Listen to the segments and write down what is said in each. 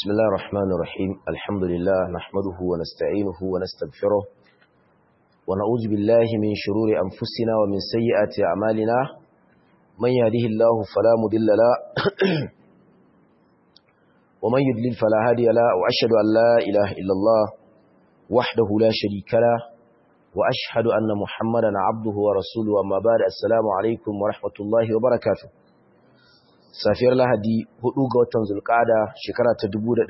بسم الله الرحمن الرحيم الحمد لله نحمده ونستعينه ونستغفره ونعوذ بالله من شرور أنفسنا ومن سيئات أعمالنا من يهده الله فلا مضل له ومن يضلل فلا هادي له وأشهد أن لا إله إلا الله وحده لا شريك له وأشهد أن محمدا عبده ورسوله أما بعد السلام عليكم ورحمة الله وبركاته safiyar lahadi 4 ga watan zulkada shekara ta 1445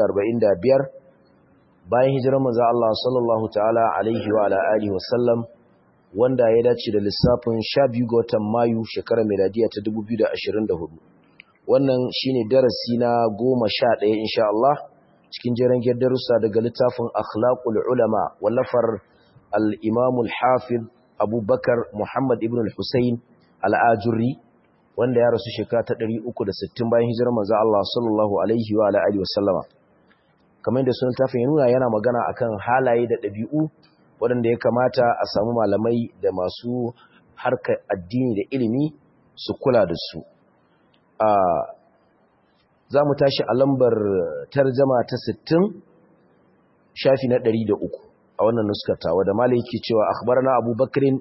bayan hijirar manzo Allah sallallahu ta'ala alaihi wa ala alihi wa sallam wanda ya dace da lissafin 12 ga watan mayu shekarar miladiya ta 2024 wannan shine darasi na 11 insha Allah cikin jeran darussa daga littafin akhlaqul ulama wallafar al-imam al-hafiz Abubakar Muhammad ibn al-Husayn al-Ajurri wanda ya rasu shekara ta 360 bayan hijirar manzo Allah sallallahu alaihi wa alihi wasallama kamar da sunan tafin ya nuna yana magana akan halaye da ɗabi'u waɗanda ya kamata a samu malamai da masu harkar addini da ilimi su kula da su a za mu tashi a lambar tarjama ta 60 shafi na 103 a wannan nuskata wadda malai yake cewa akhbarana abubakrin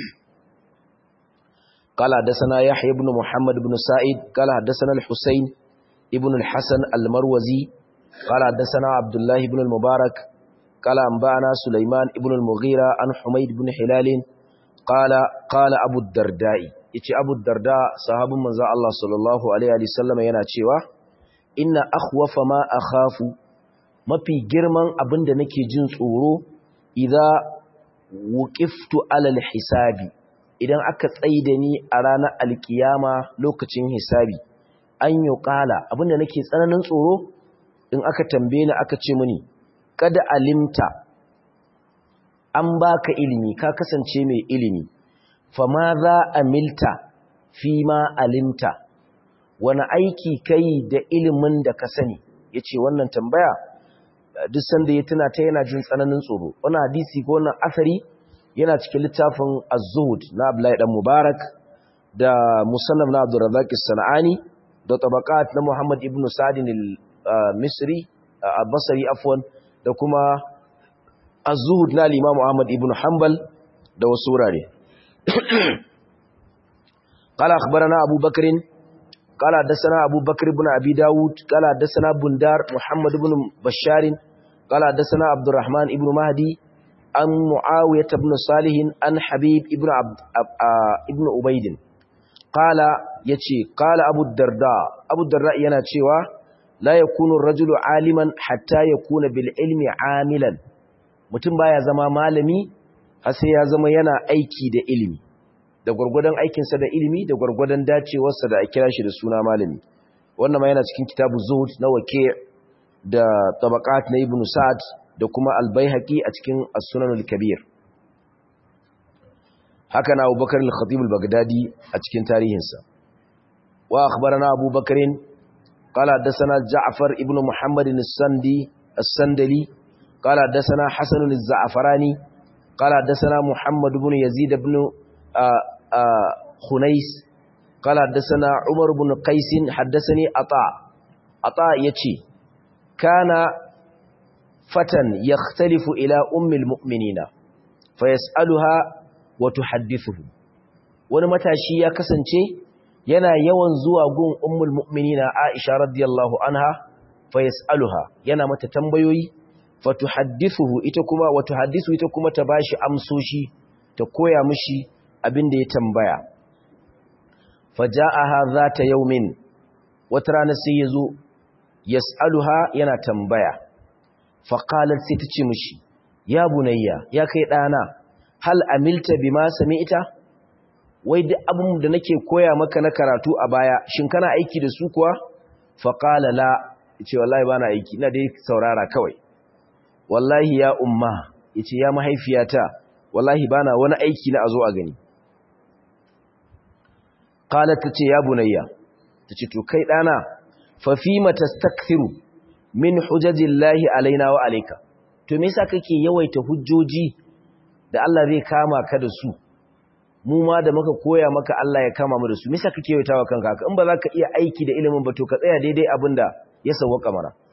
قال حدثنا يحيى بن محمد بن سعيد قال حدثنا الحسين ابن الحسن المروزي قال حدثنا عبد الله بن المبارك قال أنبأنا سليمان ابن المغيرة عن حميد بن حلال قال قال أبو الدرداء يتي أبو الدرداء صحاب من ذا الله صلى الله عليه وسلم yana cewa inna akhwafa ma akhafu mafi girman abinda nake jin tsoro idza wuqiftu alal hisabi idan aka tsaida ni a ranar alkiyama lokacin hisabi an yi ƙala abinda nake tsananin tsoro in aka tambaye ni aka ce mini kada alimta an baka ilimi ka kasance mai ilimi fama za a milta fi ma alimta wani aiki kai da ilimin da ka sani ya ce wannan tambaya duk sanda ya tuna ta yana jin tsananin tsoro wani hadisi ko wannan asari yana cikin littafin az-zuhud na Abdullahi dan Mubarak da musannaf na Abdul Razzaq as-Sanani da tabaqat na Muhammad ibn Sa'd al-Misri al-Basri afwan da kuma az-zuhud na Imam Ahmad ibn Hanbal da wasu wurare قال اخبرنا ابو بكر قال حدثنا ابو بكر بن ابي داود قال حدثنا بندار محمد بن بشار قال حدثنا عبد الرحمن ابن مهدي عن معاوية بن صالح عن حبيب ابن عبد ابن عبيد قال يتي قال أبو الدرداء أبو الدرداء yana cewa la yakunu ar-rajulu aliman hatta yakuna bil ilmi amilan mutum baya zama malami har sai ya zama yana aiki da ilimi da gurgurdan aikin sa da ilimi da gurgurdan dacewar sa da a kira shi da suna malami wannan ma yana cikin kitabu zuhud na waqi' da tabaqat na ibn sa'd da kuma albayhaqi a cikin as-sunan al-kabir haka na abubakar al-khatib al-baghdadi a cikin tarihinsa wa akhbarana abubakar qala hadathana ja'far ibn muhammad as-sandi as-sandali qala hadathana hasan az-za'farani qala hadathana muhammad ibn yazid ibn khunais qala hadathana umar ibn qais hadathani ata ata yace kana فتى يختلف إلى أم المؤمنين فيسألها وتحدثه wani matashi ya kasance yana yawan zuwa gun ummul mu'minina Aisha radiyallahu anha fa yasaluha yana mata tambayoyi fa tuhaddithuhu ita kuma wa tuhaddisu ita kuma ta bashi amsoshi ta koya mishi abin da ya tambaya faja'aha zata yawmin wata rana sai yazo yasaluha yana tambaya faƙalar sai ta ce mishi ya bunayya ya kai ɗana hal amilta bima ita? wai duk abin da nake koya maka na karatu a baya shin kana aiki da su kuwa faƙala la ce wallahi bana aiki ina dai saurara kawai wallahi ya umma yace ya mahaifiyata wallahi bana wani aiki na azo a gani qalat tace ya bunayya tace to kai ɗana fa fima tastakthiru min hujajillahi alaina wa alayka to me yasa kake yawaita hujjoji da Allah zai kama ka da su mu ma da muka koya maka Allah ya kama mu da su me yasa kake yawaitawa kanka haka in ba za ka iya aiki da ilimin ba to ka tsaya daidai abinda ya sawwaka mana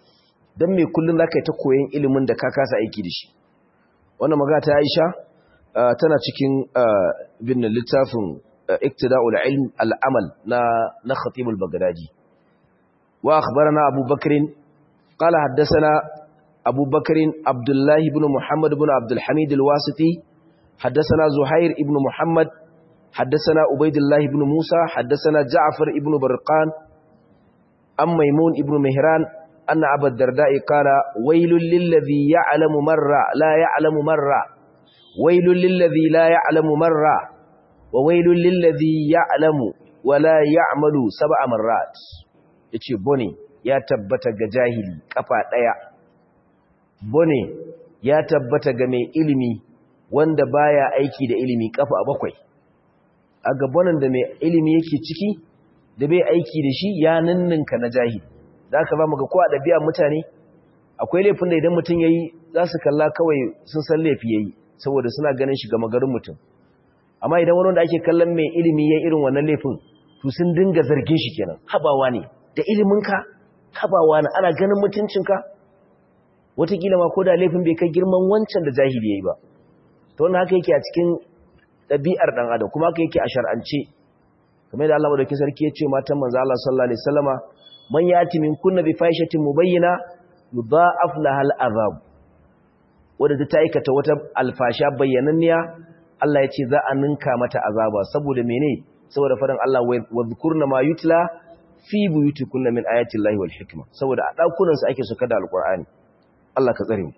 dan me kullun zaka yi ta koyon ilimin da ka kasa aiki da shi wannan magana ta Aisha tana cikin bin littafin iktida'ul ilm al-amal na na khatib al-baghdadi wa akhbarana abu bakr qala haddathana abu bakr abdullah ibn muhammad ibn abdul hamid al-wasiti haddathana zuhair ibn muhammad haddathana ubaydullah ibn musa haddathana ja'far ibn barqan am maimun ibn mihran anna abu ad-darda'i qala waylul lil ladhi ya'lamu marra la ya'lamu marra waylul lil ladhi la ya'lamu marra وويل للذي يعلم ولا يعمل سبع مرات yace bone ya tabbata ga jahili kafa daya bone ya tabbata ga mai ilimi wanda baya aiki da ilimi kafa bakwai a gabanin da mai ilimi yake ciki da bai aiki da shi ya ninninka na jahili zaka ba mu ga kowa dabi'a mutane akwai laifin da idan mutum yayi za su kalla kawai sun san laifi yayi saboda suna ganin shi ga magarin mutum amma idan wani wanda ake kallon mai ilimi ya irin wannan laifin to sun dinga zargin shi kenan habawa ne da iliminka habawa ne ana ganin mutuncinka wataƙila ma ko da laifin bai kai girman wancan da jahili ya yi ba to wannan haka yake a cikin ɗabi'ar ɗan adam kuma haka yake a shar'ance kamar da Allah madaukakin sarki ya ce matan manzo Allah sallallahu alaihi wasallama man yati min kunna bi fahishatin mubayyina yudha'af lahal azab wadda ta aikata wata alfasha bayyananniya Allah ya ce za a ninka mata azaba saboda mene saboda faɗin Allah wa zkurna ma yutla fi buyutikunna min ayati llahi wal hikma saboda a dakunan su ake suka da alqur'ani Allah ka tsare mu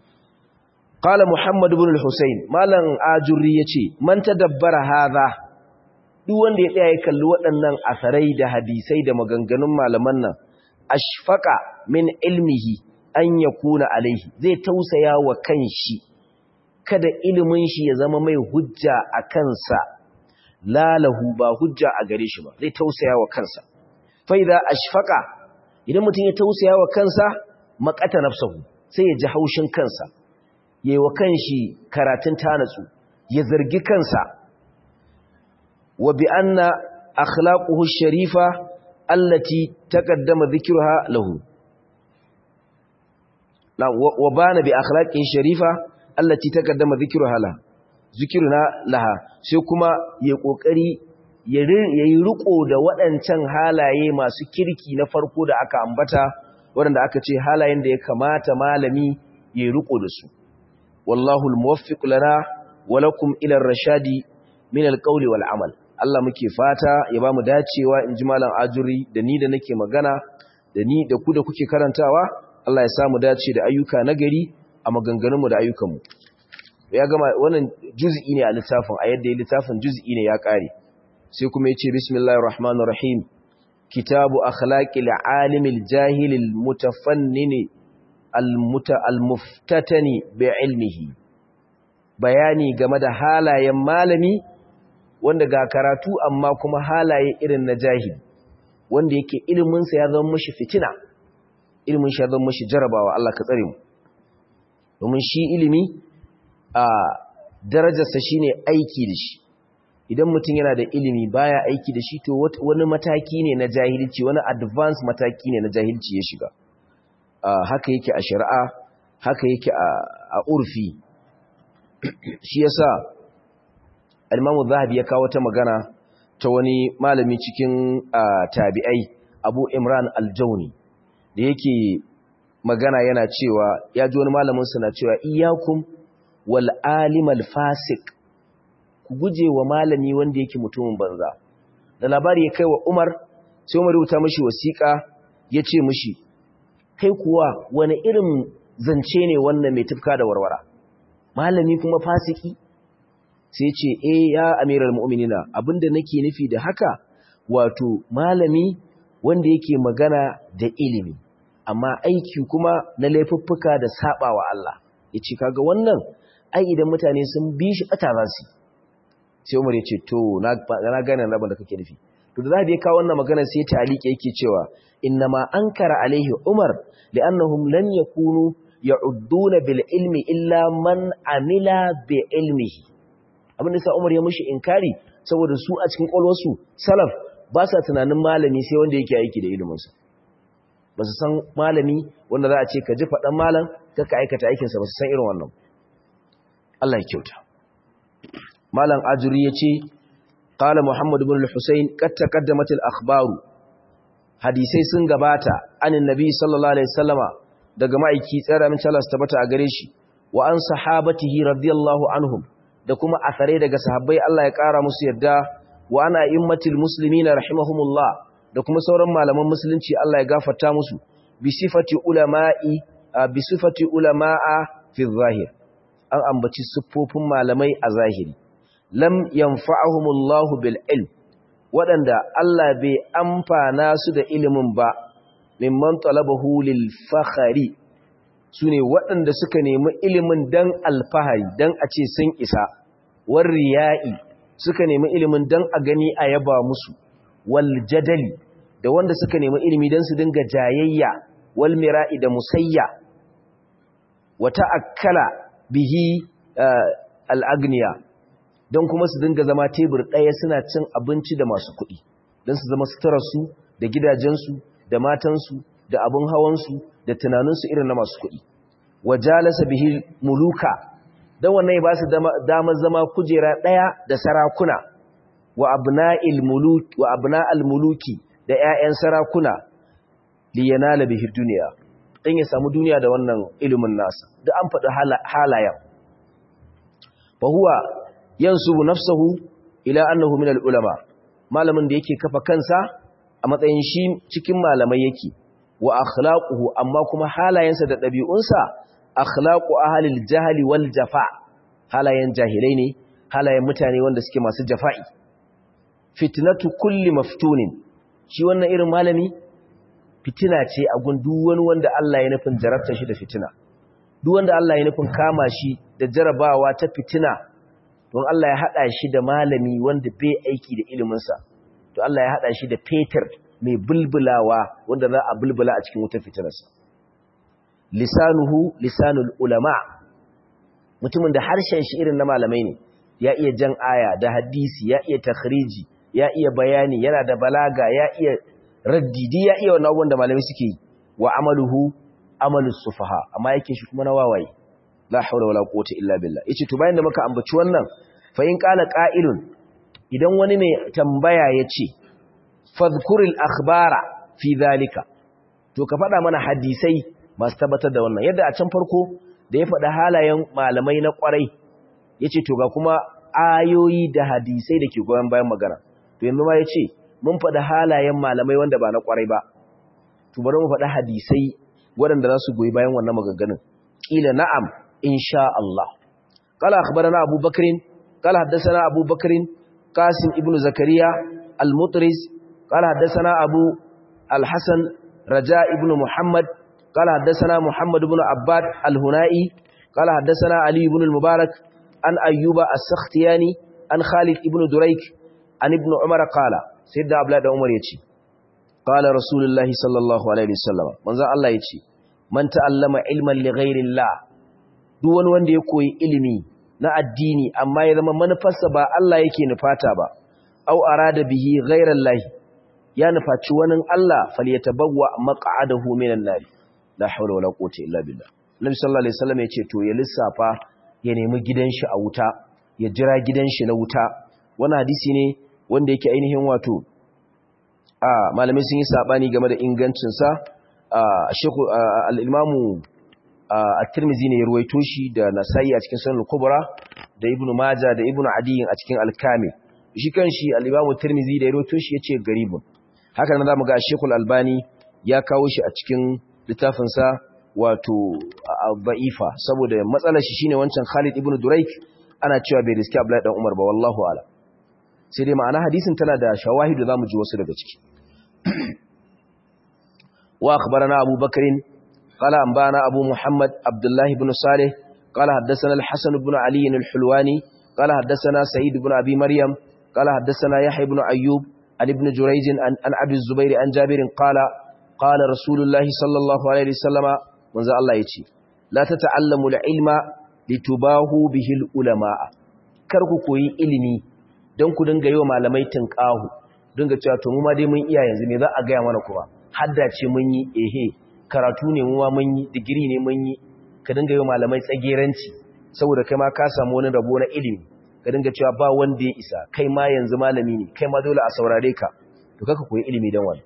qala muhammad ibn al-husayn malan ajuri yace man tadabbara hadha duk wanda ya tsaya ya kalli waɗannan asarai da hadisai da maganganun malaman nan ashfaqa min ilmihi an yakuna alaihi zai tausaya wa kanshi kada ilimin shi ya zama mai hujja a kansa lalahu ba hujja a gare shi ba zai tausaya wa kansa fa idza ashfaqa idan mutum ya tausaya wa kansa maqata nafsuhu sai ya ji haushin kansa yayi wa kanshi karatun tanatsu ya zargi kansa wa bi anna akhlaquhu sharifa allati taqaddama dhikruha lahu wa bana bi akhlaqihi sharifa allati taqaddama dhikruha la zikruna laha sai kuma ya kokari yayi riko da waɗancan halaye masu kirki na farko da aka ambata waɗanda aka ce halayen da ya kamata malami yayi riko da su wallahu almuwaffiq lana wa lakum ila ar-rashadi min al-qawli wal amal Allah muke fata ya bamu dacewa in ji malam ajuri da ni da nake magana da ni da ku da kuke karantawa Allah ya samu dace da ayyuka nagari a maganganunmu da ayyukanmu ya gama wannan juz'i ne a littafin a yadda ya littafin juz'i ne ya kare sai kuma ya ce bismillahir rahmanir rahim kitabu akhlaqil alimil jahilil mutafannini almuta almuftatani bi ilmihi bayani game da halayen malami wanda ga karatu amma kuma halaye irin na jahili wanda yake ilimin sa ya zama mishi fitina ilimin shi ya zama mishi jarabawa Allah ka tsare mu domin shi ilimi a darajarsa shine aiki da shi idan mutum yana da ilimi baya aiki da shi to wani mataki ne na jahilci wani advance mataki ne na jahilci ya shiga haka yake a shari'a haka yake a urfi shi yasa al-Imam Zahabi ya kawo ta magana ta wani malami cikin tabi'ai Abu Imran al-Jawni da yake magana yana cewa ya ji wani malamin na cewa iyakum wal alimal fasik ku guje wa malami wanda yake mutumin banza da labari ya kai wa Umar sai Umar rubuta mishi wasiƙa ya ce mishi kai kuwa wani irin zance ne wannan mai tufka da warwara malami kuma fasiki sai ce eh ya amiral mu'minina abinda nake nufi da haka wato malami wanda yake magana da ilimi amma aiki kuma na laifuffuka da sabawa Allah yace kaga wannan ai idan mutane sun bi shi bata za su sai Umar yace to na na gane rabon da kake nufi to da zai kawo wannan magana sai ta alike yake cewa innama ankara alaihi Umar li'annahum lam yakunu ya'udduna bil ilmi illa man amila bi ilmihi abinda sa Umar ya mushi inkari saboda su a cikin kwalwarsu salaf ba sa tunanin malami sai wanda yake aiki da iliminsa ba su san malami wanda za a ce ka ji faɗan malam ka ka aikata aikinsa ba su san irin wannan Allah ya kyauta malam ajuri ya ce qala muhammad ibn al-husayn qad taqaddamat al-akhbaru hadisai sun gabata anin nabi sallallahu alaihi wasallama daga ma'aiki tsara min Allah tabbata a gare shi wa an sahabatihi radiyallahu anhum da kuma asare daga sahabbai Allah ya kara musu yadda wa ana immatil muslimina rahimahumullah da kuma sauran malaman musulunci Allah ya gafarta musu bi sifati ulama'i bi sifati ulama'a fi zahir an ambaci siffofin malamai a zahiri lam yanfa'ahumullahu bil ilm waɗanda Allah bai amfana su da ilimin ba mimman talabahu lil fakhari sune waɗanda suka nemi ilimin dan alfahari dan a ce sun isa war riya'i suka nemi ilimin dan a gani a yaba musu wal jadali da wanda suka nemi ilimi dan su dinga jayayya wal mira'i da musayya wata akkala bihi al agniya don kuma su dinga zama tebur ɗaya suna cin abinci da masu kuɗi don su zama suturarsu da gidajensu da matansu da abin hawansu da tunaninsu irin na masu kuɗi wa jalasa bihi muluka don wannan ba su damar zama kujera ɗaya da sarakuna wa abna'il muluki wa abna'al muluki da ƴaƴan sarakuna li yanala bihi duniya dan ya samu duniya da wannan ilimin nasa duk an faɗi halayen fa huwa yansubu nafsahu ila annahu min al-ulama malamin da yake kafa kansa a matsayin shi cikin malamai yake wa akhlaquhu amma kuma halayensa da dabi'unsa akhlaqu ahlil jahli wal jafa halayen jahilai ne halayen mutane wanda suke masu jafa'i fitnatu kulli maftunin shi wannan irin malami fitina ce a gun duk wani wanda Allah ya nufin jarabta shi da fitina duk wanda Allah ya nufin kama shi da jarabawa ta fitina don Allah ya haɗa shi da malami wanda bai aiki da iliminsa to Allah ya haɗa shi da fetur mai bulbulawa wanda za a bulbula a cikin wutar fitinarsa lisanuhu lisanul ulama mutumin da harshen shi irin na malamai ne ya iya jan aya da hadisi ya iya takhriji ya iya bayani yana da balaga ya iya raddidi ya iya wannan abubuwan da malamai suke yi wa amaluhu amalus sufaha amma yake shi kuma na wawaye la haula wala quwwata illa billah yace to bayan da muka ambaci wannan fa in qala qa'ilun idan wani mai tambaya yace fadhkuril akhbara fi dhalika to ka faɗa mana hadisai masu tabbatar da wannan yadda a can farko da ya faɗa halayen malamai na ƙwarai yace to ga kuma ayoyi da hadisai da ke goyon bayan magana to yanzu ma yace mun faɗa halayen malamai wanda ba na ƙwarai ba to bari mu faɗa hadisai waɗanda za su goyi bayan wannan maganganun kila na'am insha Allah qala akhbarana Abu Bakr qala haddathana Abu Bakr Qasim ibn Zakariya al-Mutris qala haddathana Abu al-Hasan Raja ibn Muhammad qala haddathana Muhammad ibn Abbad al-Hunai qala haddathana Ali ibn al-Mubarak an Ayyuba as-Sakhtiyani an Khalid ibn Durayk an ibn Umar qala sayyidina Abdullah da Umar yace qala Rasulullahi sallallahu alaihi wasallam manzo Allah yace man ta'allama ilman li ghairillah duk wani wanda ya koyi ilimi na addini amma ya zama manufarsa ba Allah yake nufata ba aw arada bihi ghairallahi ya nufaci wani Allah falyatabawwa maq'adahu minan nar la hawla wala quwwata illa billah Nabi sallallahu alaihi wasallam yace to ya lissafa ya nemi gidan shi a wuta ya jira gidan shi na wuta wannan hadisi ne wanda yake ainihin wato a malamai sun yi sabani game da ingancin sa Sheikh al-Imamu at-Tirmidhi ne ya ruwaito shi da Nasa'i a cikin Sunan al-Kubra da Ibn Majah da Ibn Adi a cikin Al-Kamil shi kanshi al-Imamu Tirmidhi da ya ruwaito shi yace garibun haka nan zamu ga Sheikh al-Albani ya kawo shi a cikin littafin sa wato Ba'ifa saboda matsalar shi shine wancan Khalid ibn Durayk ana cewa bai riski Abdullahi dan Umar ba wallahu a'lam sai dai ma'ana hadisin tana da shawahidu zamu ji wasu daga ciki wa akhbarana Abu Bakrin قال أنبانا أبو محمد عبد الله بن صالح قال حدثنا الحسن بن علي الحلواني قال حدثنا سعيد بن أبي مريم قال حدثنا يحيى بن أيوب عن ابن جريج عن, عن أبي الزبير عن جابر قال قال رسول الله صلى الله عليه وسلم منذ الله يتي لا تتعلموا العلم لتباهوا به العلماء karku koyi ilimi don ku dinga yi wa malamai tinkahu dinga cewa to mu ma dai mun iya yanzu ne za a gaya mana kuma haddace mun yi ehe karatu ne mu ma mun yi digiri ne mun yi ka dinga yi malamai tsageranci saboda kai ma ka samu wani rabo na ilimi ka dinga cewa ba wanda ya isa kai ma yanzu malami ne kai ma dole a saurare ka to kaka koyi ilimi dan wani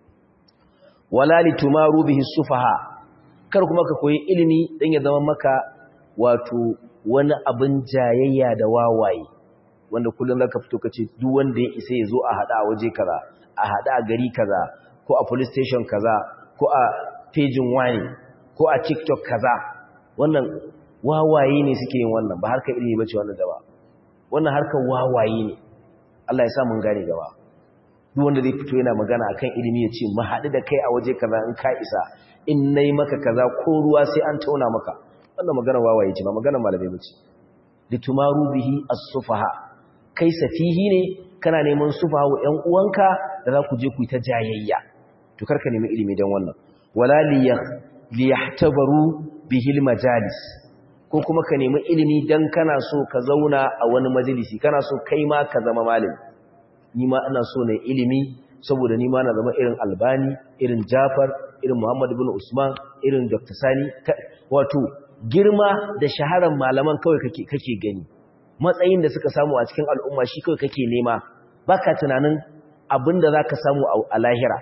wala litumaru bihi sufaha kar kuma ka koyi ilimi dan ya zama maka wato wani abin jayayya da wawaye wanda kullum zaka fito kace duk wanda ya isa ya zo a hada a waje kaza a hada a gari kaza ko a police station kaza ko a pejin wani ko a tiktok kaza wannan wawaye ne suke yin wannan ba harkar ilimi bace wannan da ba wannan harkar wawaye ne Allah ya sa mun gane gaba duk wanda zai fito yana magana akan ilimi ya ce mu haɗu da kai a waje kaza in ka isa in nayi maka kaza ko ruwa sai an tauna maka wannan magana wawaye ce ba magana malamai bace litumaru bihi as-sufaha kai safihi ne kana neman sufaha wa ƴan uwanka da za ku je ku yi ta jayayya to karka nemi ilimi dan wannan wala liyahtabaru bihil majalis ko kuma ka nemi ilimi dan kana so ka zauna a wani majalisi kana so kai ma ka zama malami ni ma ina so ne ilimi saboda ni ma na zama irin albani irin jafar irin muhammad ibn usman irin dr sani wato girma da shaharar malaman kawai kake kake gani matsayin da suka samu a cikin al'umma shi kawai kake nema baka tunanin abinda zaka samu a lahira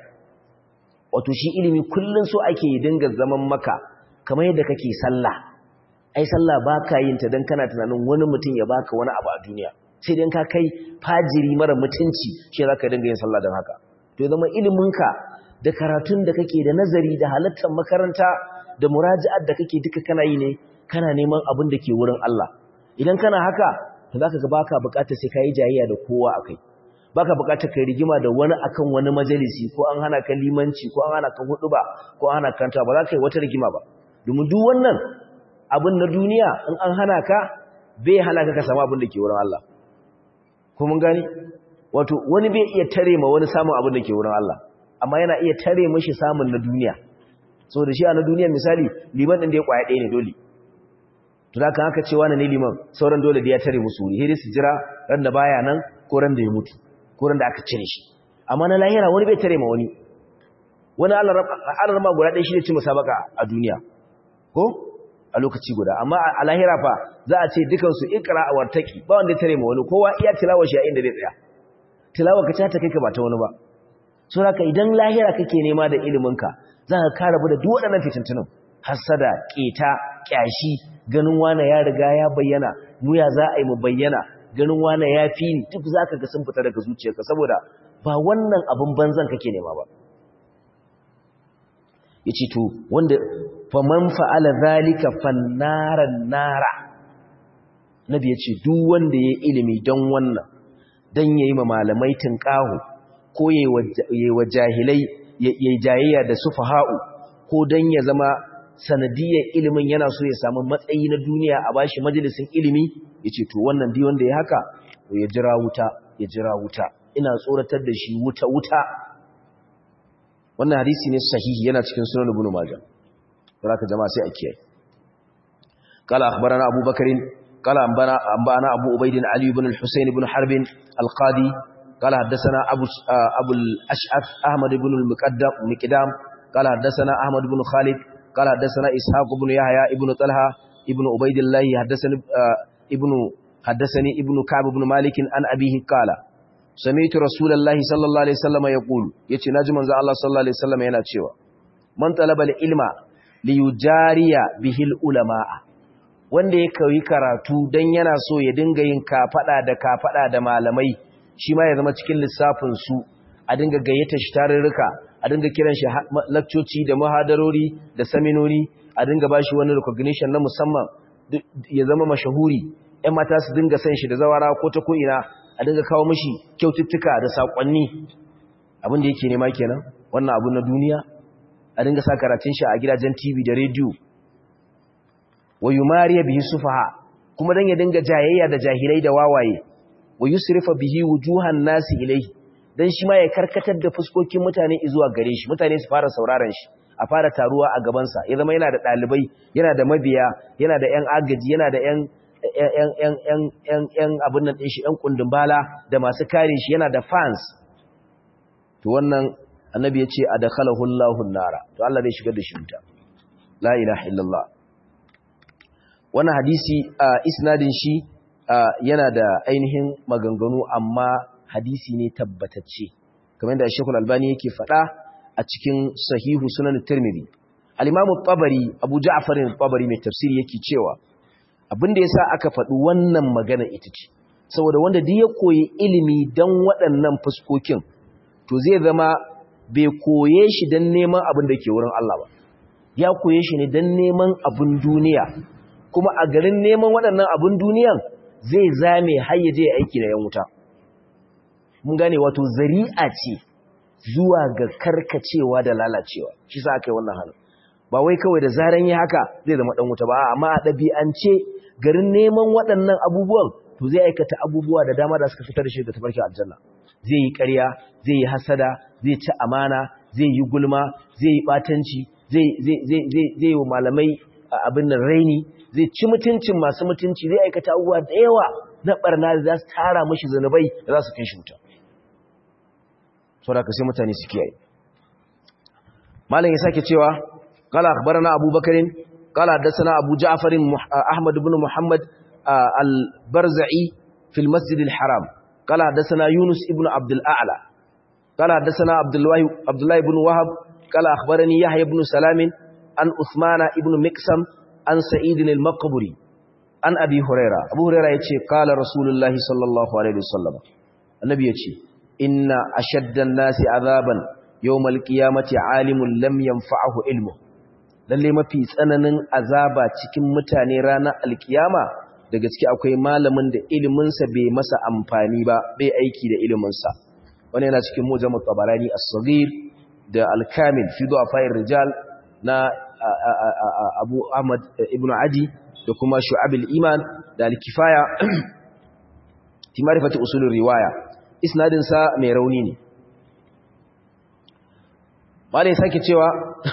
wato shi ilimi kullun so ake dinga zaman maka kamar yadda kake sallah ai sallah baka yin ta dan kana tunanin wani mutum ya baka wani abu a duniya sai dan ka kai fajiri mara mutunci shi zaka dinga yin sallah dan haka to zama iliminka da karatun da kake da nazari da halattar makaranta da muraji'ar da kake duka kana yi ne kana neman abin da ke wurin Allah idan kana haka to zaka ga baka bukatar sai kai jayayya da kowa akai baka bukatar kai rigima da wani akan wani majalisi ko an hana ka limanci ko an hana ka huduba ko an hana ka kanta ba za ka yi wata rigima ba domin duk wannan abin na duniya in an hana ka bai hana ka ka samu abin da ke wurin Allah ko mun gani wato wani bai iya tare ma wani samun abin da ke wurin Allah amma yana iya tare mishi samun na duniya so da shi a na duniya misali liman din da ya kwaya ɗaya ne dole to da kan haka cewa na ne liman sauran dole da ya tare musu wuri sai su jira ran da baya nan ko ran da ya mutu ko ran da aka cire shi amma na lahira wani bai tare ma wani wani Allah ma guda ɗaya shi ne ci musabaka a duniya ko a lokaci guda amma a lahira fa za a ce dukansu ikra a wartaki ba wanda ya tare ma wani kowa iya tilawa shi a inda zai tsaya tilawa ka ta kai ka ba ta wani ba so haka idan lahira kake nema da iliminka za ka kara da duk waɗannan fitintunan hasada keta kyashi ganin wane ya riga ya bayyana mu ya za a yi mu bayyana ganin wane ya fi ni duk za ka ga sun fita daga zuciyarka saboda ba wannan abin banzan kake nema ba ya ce to wanda faman fa'ala zalika fannaran nara nabi ya ce duk wanda ya ilimi don wannan don ya yi ma malamai tunƙahu ko ya yi wa jahilai ya yi jayayya da su faha'u ko don ya zama sanadiyar ilimin yana so ya samu matsayi na duniya a bashi majalisin ilimi ya ce to wannan di wanda ya haka ya jira wuta ya jira wuta ina tsoratar da shi wuta wuta wannan hadisi ne sahihi yana cikin sunan ibn majah baraka jama'a sai a kiyaye qala akhbarana abu bakarin qala anbana anbana abu ubayd ali ibn al-husayn ibn harb al-qadi qala hadathana abu abu al-ash'ath ahmad ibn al-muqaddam miqdam qala hadathana ahmad ibn khalid qala hadathana ishaq ibn yahya ibn talha ibn ubaydillah hadathani ibn hadathani ibn ka'b ibn malik an abihi qala sami'tu rasulullahi sallallahu alaihi wasallam yaqulu yace naji manzo Allah sallallahu alaihi wasallam yana cewa man talaba ilma li yujariya bihil ulama wanda ya koyi karatu dan yana so ya dinga yin kafada da kafada da malamai shi ma ya zama cikin lissafin su a dinga gayyata shi tarurruka a dinga kiran shi lakcoci da muhadarori da seminori a dinga bashi wani recognition na musamman ya zama mashahuri ƴan mata su dinga san shi da zawara ko ta ko ina a dinga kawo mashi kyaututtuka da saƙonni abin da yake nema kenan wannan abu na duniya a dinga sa karatun shi a gidajen TV da rediyo wa yumariya bihi sufaha kuma dan ya dinga jayayya da jahilai da wawaye wa yusrifa bihi wujuhan nasi ilayhi dan shi ma ya karkatar da fuskokin mutane zuwa gare shi mutane su fara sauraron shi a fara taruwa a gaban sa ya zama yana da dalibai yana da mabiya yana da ƴan agaji yana da ƴan ‘yan abin nan shi ‘yan kundin bala da masu kare shi yana da fans to wannan annabi ya ce adakhalahu Allahu nara to Allah zai shigar da shi wuta la ilaha illallah wannan hadisi a isnadin shi yana da ainihin maganganu amma hadisi ne tabbatacce kamar da Sheikhul Albani yake faɗa a cikin Sahihu Sunan Tirmidhi al-Imam tabari Abu Ja'far al-Tabari mai tafsiri yake cewa abin da yasa aka faɗi wannan magana ita ce saboda wanda duk ya koyi ilimi dan waɗannan fuskokin to zai zama bai koye shi dan neman abin da ke wurin Allah ba ya koye shi ne dan neman abin duniya kuma a garin neman waɗannan abin duniyan zai zame har ya je aiki da yan wuta mun gane wato zari'a ce zuwa ga karkacewa da lalacewa shi sa aka yi wannan halin ba wai kawai da zaran yi haka zai zama dan wuta ba amma a ɗabi'ance garin neman waɗannan abubuwan to zai aikata abubuwa da dama da suka fitar da shi da tafarkin aljanna zai yi ƙarya zai yi hasada zai ci amana zai yi gulma zai yi batanci zai zai zai zai zai wa malamai abin nan raini zai ci mutuncin masu mutunci zai aikata abubuwa da yawa na barna da za su tara mashi zanubai da za su kai shi wuta saboda ka sai mutane su kiyaye malam ya sake cewa qala akhbarana abubakarin qala hadathana abu ja'far ahmad ibn muhammad al-barzai fi al-masjid al-haram qala hadathana yunus ibn abd al-a'la qala hadathana abdullah abdullah ibn wahab qala akhbarani yahya ibn salam an uthmana ibn miksam an sa'id al-maqburi an abi huraira abu huraira yace qala rasulullahi sallallahu alaihi wasallam annabi yace inna ashaddan nasi azaban yawmal qiyamati alimun lam yanfa'ahu ilmu lalle mafi tsananin azaba cikin mutane ranar alkiyama da gaske akwai malamin da ilimin sa bai masa amfani ba bai aiki da ilimin sa wannan yana cikin mujam tabarani as-saghir da al-kamil fi du'afa'ir rijal na Abu Ahmad ibn Adi da kuma Shu'ab al-Iman da al-Kifaya fi ma'rifati usul riwaya isnadinsa mai rauni ne malai sake cewa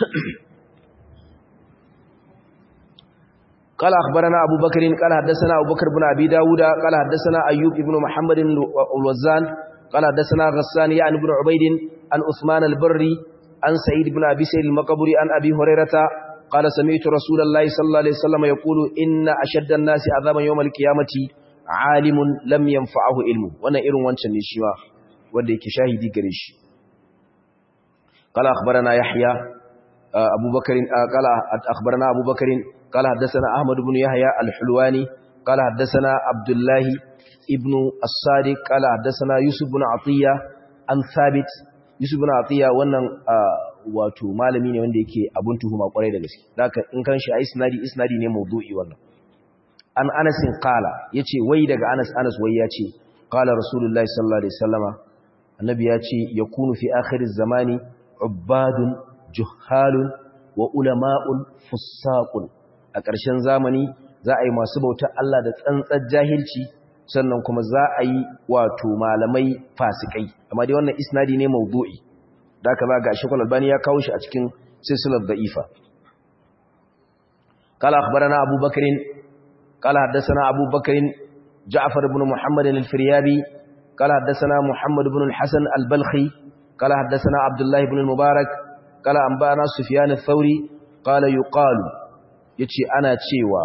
قال أخبرنا أبو بكر قال حدثنا أبو بكر بن أبي داود قال حدثنا أيوب بن محمد الوزان قال حدثنا غسان يعني بن عبيد عن عثمان البري عن سعيد بن أبي سعيد المقبري عن أبي هريرة قال سمعت رسول الله صلى الله عليه وسلم يقول إن أشد الناس عذابا يوم القيامة alimun lam yanfa'ahu ilmu wannan irin wancan ne shi ma wanda yake shahidi gare shi qala akhbarana yahya abubakar qala akhbarana abubakar qala hadathana ahmad ibn yahya al-hulwani qala hadathana abdullah ibn as-sadiq qala hadathana yusuf ibn atiya an thabit yusuf ibn atiya wannan wato malami ne wanda yake abun tuhuma kwarai da gaske haka in kan shi a isnadi isnadi ne mawdu'i wannan an anasin kala ya ce wai daga anas anas wai ya ce kala rasulullahi sallallahu alaihi sallama annabi ya ce ya kunu fi akhirin zamani ubbadun juhalun wa ulama'un fussaqun a ƙarshen zamani za a yi masu bautar Allah da tsantsar jahilci sannan kuma za a yi wato malamai fasikai amma dai wannan isnadi ne mawdu'i da aka ba ga shekul albani ya kawo shi a cikin silsilar da'ifa قال أخبرنا أبو بكر قال حدثنا أبو بكر جعفر بن محمد الفريابي قال حدثنا محمد بن الحسن البلخي قال حدثنا عبد الله بن المبارك قال أنبانا سفيان الثوري قال يقال يتي أنا تشيوا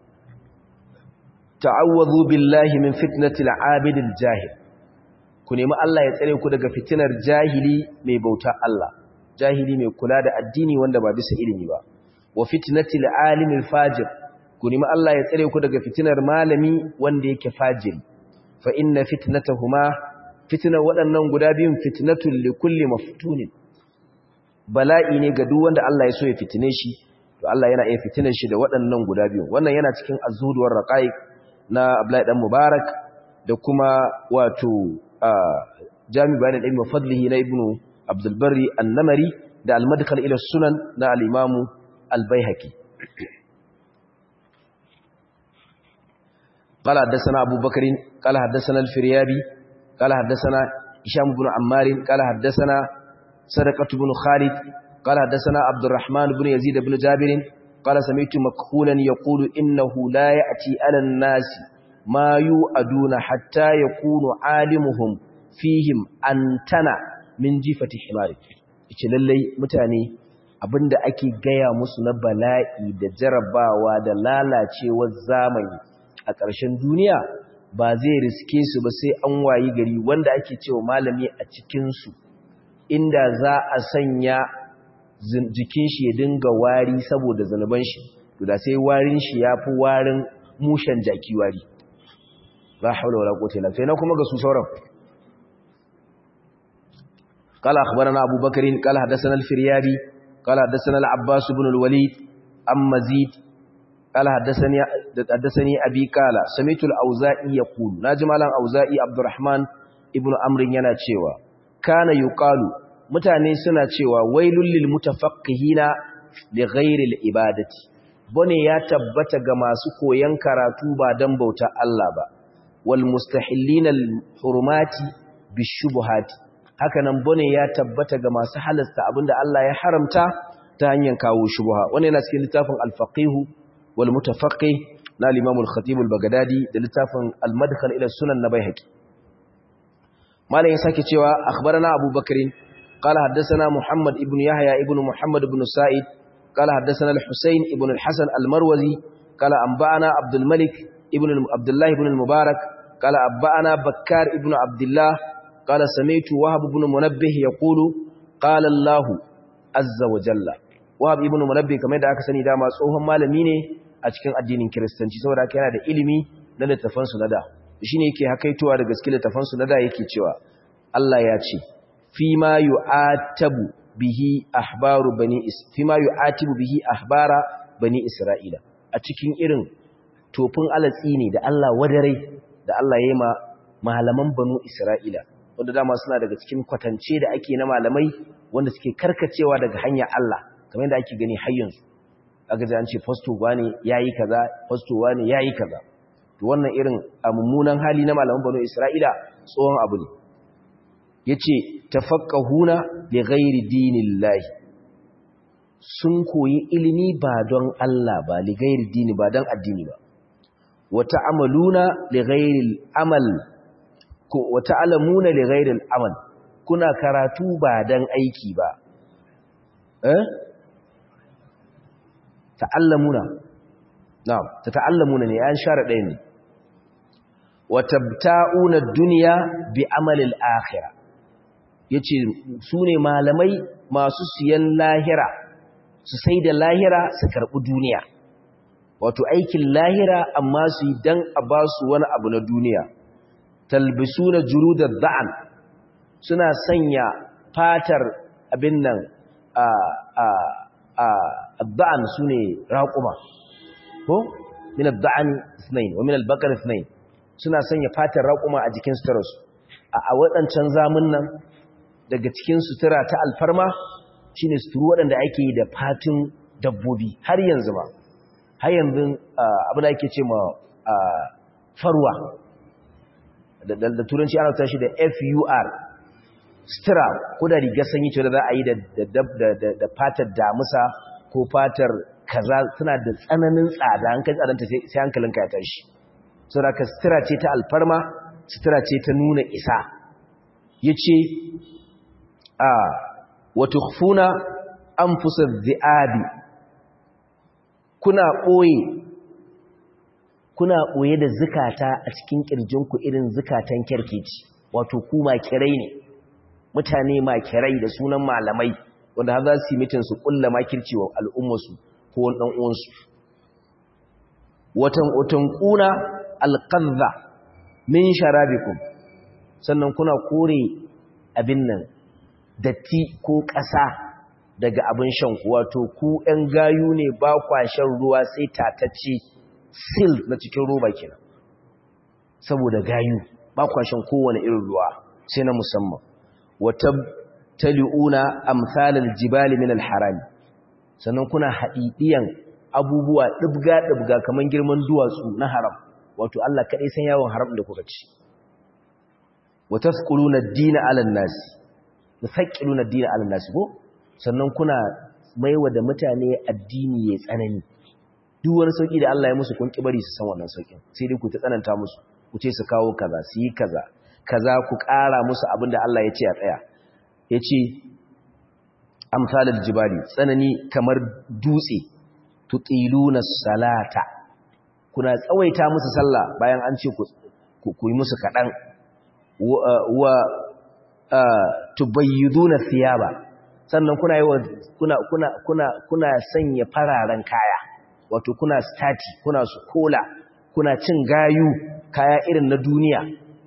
تعوذوا بالله من فتنة العابد الجاهل kuni ma Allah ya tsare ku daga fitinar jahili mai bauta Allah jahili mai kula da addini wanda ba bisa ilimi ba wa fitnatil alimil fajir ku nemi Allah ya tsare ku daga fitinar malami wanda yake fajiri fa inna fitnatahuma fitnar waɗannan guda biyun fitnatul likulli maftunin bala'i ne ga duk wanda Allah ya so ya fitine shi to Allah yana iya fitinar shi da waɗannan guda biyun wannan yana cikin azhuduwar raqaiq na Abdullahi dan Mubarak da kuma wato Jami bayan ilmi fadlihi na Ibn Abdul Barri an-Namari da al-Madkhal ila sunan na al-Imam al-Baihaqi قال حدثنا أبو بكر قال حدثنا الفريابي قال حدثنا هشام بن عمار قال حدثنا صدقة بن خالد قال حدثنا عبد الرحمن بن يزيد بن جابر قال سمعت مكحولا يقول إنه لا يأتي على الناس ما يؤدون حتى يكون عالمهم فيهم أنتنا من جيفة حمار ce lallai mutane abinda ake gaya musu na bala'i da jarabawa da lalacewar zamani a ƙarshen duniya ba zai riske su ba sai an wayi gari wanda ake cewa malami a cikinsu inda za a sanya jikin shi ya dinga wari saboda zanuban shi to da sai warin shi ya fi warin mushen jaki wari la haula wala quwwata illa billah kuma ga su sauran قال أخبرنا أبو بكر قال حدثنا الفريابي قال حدثنا العباس بن الوليد أم مزيد قال حدثني حدثني أبي قال سمعت الأوزائي يقول ناجم على الأوزائي عبد الرحمن ابن أمر yana cewa kana yuqalu mutane suna cewa wailul lil mutafaqqihina li ghairi al ibadati bone ya tabbata ga masu koyan karatu ba dan bauta Allah ba wal mustahillina al hurumati bishubuhati hakanan bone ya tabbata ga masu halasta abinda Allah ya haramta ta hanyar kawo shubha wannan yana cikin littafin al-faqih wal mutafaqqih na al-imam al-khatib al-baghdadi da littafin al-madkhal ila sunan na baihaqi malamin sake cewa akhbarana abubakar qala haddathana muhammad ibn yahya ibn muhammad ibn sa'id qala haddathana al-husayn ibn al-hasan al-marwazi qala anba'ana abdul malik ibn abdullah ibn al-mubarak qala anba'ana bakkar ibn abdullah qala sami'tu wahab ibn munabbih yaqulu qala allah azza wa jalla wahab ibn munabbih kamar da aka sani dama tsohon malami ne a cikin addinin kiristanci saboda haka yana da ilimi na littafan su na da shine yake hakaitowa da gaske littafan su na da yake cewa Allah ya ce fi ma yu'atabu bihi ahbaru bani is fi ma yu'atibu bihi ahbara bani isra'ila a cikin irin tofin alatsi ne da Allah wadare da Allah ya yi ma malaman banu isra'ila wanda dama suna daga cikin kwatance da ake na malamai wanda suke karkacewa daga hanyar Allah kamar yadda ake gani har yanzu aka ji an ce fasto wani yayi kaza fasto wani yayi kaza to wannan irin mummunan hali na malaman banu Isra'ila tsohon abu ne yace tafaqqahuna li ghairi dinillahi sun koyi ilimi ba don Allah ba li ghairi dini ba don addini ba wa ta'amaluna li ghairi amal ko wa ta'lamuna li ghairi amal kuna karatu ba don aiki ba eh ta'allamuna na'am tata'allamuna ne an share ɗaya ne wa tabta'una ad-dunya bi amali al-akhirah yace su ne malamai masu siyan lahira su sai da lahira su karbi duniya wato aikin lahira amma su yi dan a ba su wani abu na duniya talbisuna juludad da'an suna sanya fatar abin nan a a الضعن سوني راقما ko min ad-da'an ithnain wa min al-baqar ithnain suna sanya fatar raƙuma a jikin suturarsu a waɗancan zamun nan daga cikin sutura ta alfarma shine suturu waɗanda ake yi da fatin dabbobi har yanzu ba har yanzu abin da ake ce ma farwa da turanci ana tashi da fur sutura ko da rigar sanyi ce da za a yi da fatar damusa ko fatar kaza suna da tsananin tsada an kai tsadanta sai hankalinka ya tashi saboda ka sutura ce ta alfarma sutura ce ta nuna isa yace a wa tukhfuna anfusaz zi'abi kuna boye kuna boye da zukata a cikin kirjinku irin zukatan kerkeci wato ku makirai ne mutane makirai da sunan malamai wanda har za su yi mitin su kulla makirci wa al'ummarsu ko wani ɗan uwansu watan watan kuna alqadha min sharabikum sannan kuna kore abin nan datti ko ƙasa daga abin shan ku wato ku ɗan gayu ne ba kwa shan ruwa sai tatacce sil na cikin roba kenan saboda gayu ba kwa shan kowane irin ruwa sai na musamman wata tali'una amsalal jibali min alharami sannan kuna haɗiɗiyan abubuwa ɗibga-ɗibga kamar girman duwatsu na haram wato Allah kaɗai san yawon haram da kuka ci wata tsakuluna dina alan nasi da tsakuluna dina alan nasi ko sannan kuna maiwa da mutane addini ya tsanani duk wani sauƙi da Allah ya musu kun bari su san wannan sauƙin sai dai ku ta tsananta musu ku ce su kawo kaza su yi kaza kaza ku ƙara musu abin da Allah ya ce a tsaya ya ce amsalul jibali tsanani kamar dutse tutiluna salata kuna tsawaita musu sallah bayan an ce ku yi musu kaɗan wa tubayyiduna thiyaba sannan kuna yi kuna kuna kuna kuna sanya fararen kaya wato kuna stati kuna su kola kuna cin gayu kaya irin na duniya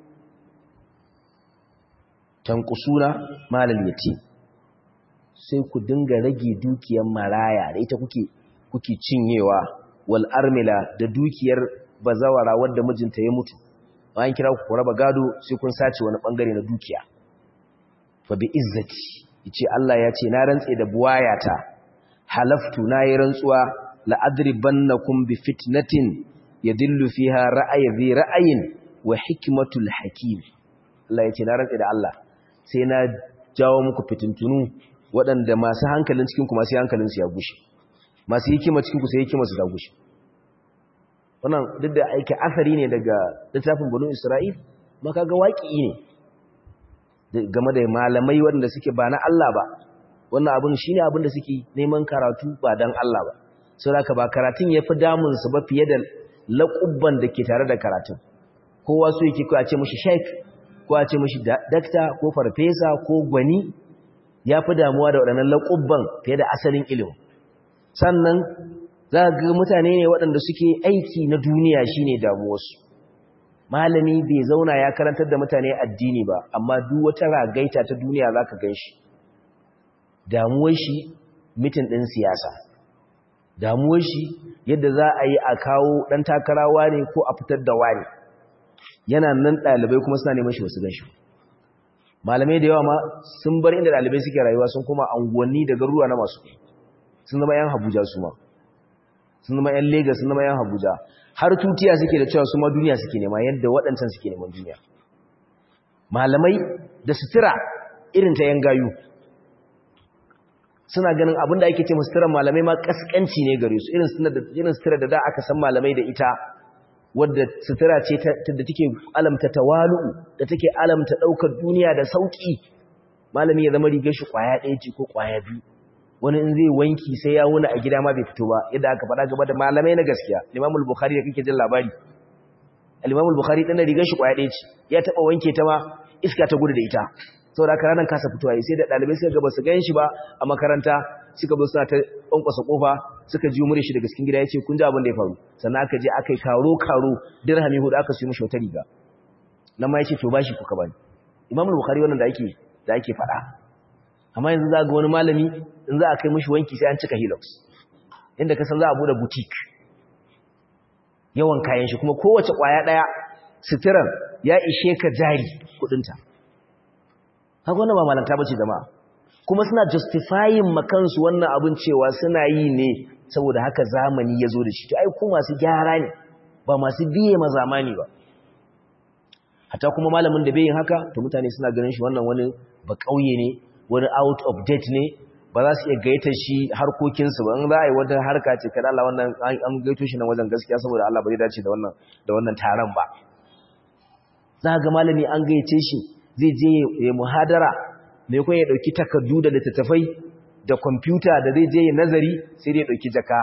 tanqusuna malal yatim sai ku dinga rage dukiyar maraya da ita kuke kuke cinyewa wal armila da dukiyar bazawara wadda mijinta ya mutu bayan kira ku raba gado sai kun sace wani bangare na dukiya fa bi izzati yace Allah ya ce na rantse da buwayata halaftu nayi rantsuwa la adribannakum bi fitnatin yadillu fiha ra'ayi dhi ra'ayin wa hikmatul hakim Allah ya ce na rantse da Allah sai na jawo muku fitintunu waɗanda masu hankalin cikin ku masu hankalin su ya gushe masu hikima cikin ku sai hikima su ta gushe wannan duk da aiki asari ne daga littafin banu Isra'il maka ga waƙi ne game da malamai waɗanda suke ba na Allah ba wannan abin shi ne abin da suke neman karatu ba don Allah ba sau da ba karatun ya fi damunsu ba fiye da laƙubban da ke tare da karatun kowa su yake a ce mashi sheik ko a ce mashi dakta ko farfesa ko gwani ya fi damuwa da waɗannan laƙubban fiye da asalin ilimin sannan za ga mutane ne waɗanda suke aiki na duniya shine damuwarsu malami bai zauna ya karantar da mutane addini ba amma duk wata ragaita ta duniya zaka ganshi damuwar shi mitin din siyasa damuwar shi yadda za a yi a kawo dan takarawa ne ko a fitar da wani yana nan dalibai kuma suna neman shi wasu ganshi malamai da yawa ma sun bar inda dalibai suke rayuwa sun kuma anguwanni da garuruwa na masu sun zama yan Abuja su ma sun zama yan Lagos sun zama yan Abuja har tutiya suke da cewa su ma duniya suke nema yadda waɗancan suke neman duniya malamai da sutura irin ta yan gayu suna ganin abinda ake ce suturar malamai ma kaskanci ne gare su irin sutura da da aka san malamai da ita wadda sutura ce da take alamta tawalu'u da take alamta ɗaukar duniya da sauƙi malami ya zama rigar shi ƙwaya ɗaya ce ko ƙwaya biyu wani in zai wanki sai ya wuna a gida ma bai fito ba yadda aka faɗa gaba da malamai na gaskiya limamul bukhari da kake jin labari al-imamul bukhari dan rigar shi kwaya ɗaya ce ya taba wanke ta ma iska ta gudu da ita saboda haka ranan kasa fitowa sai da dalibai suka ga basu gan shi ba a makaranta suka zo suna ta kwankwasa kofa suka ji mure shi daga cikin gida yace kun ji abin da ya faru sannan aka je aka yi karo karo dirhami hudu aka siyo mishi wata riga nan ma yace to bashi kuka bani imamul bukhari wannan da ake da ake faɗa amma yanzu za ga wani malami in za a kai mashi wanki sai an cika helix inda ka san za a bude boutique yawan kayan shi kuma kowace kwaya daya sitiran ya ishe ka jari kudinta haka wannan ba malanta bace jama'a kuma suna justifying makansu wannan abin cewa suna yi ne saboda haka zamani ya zo da shi to ai ku masu gyara ne ba masu biye ma zamani ba hatta kuma malamin da bai yin haka to mutane suna ganin shi wannan wani ba kauye ne wani out of date ne ba za su iya gaita shi harkokinsu ba in za a yi wata harka ce kada Allah wannan an gaito shi nan wajen gaskiya saboda Allah ba zai dace da wannan da wannan taron ba za ga malami an gayyace shi zai je ya muhadara mai kuma ya dauki takardu da littattafai da kwamfuta da zai je ya nazari sai dai ya dauki jaka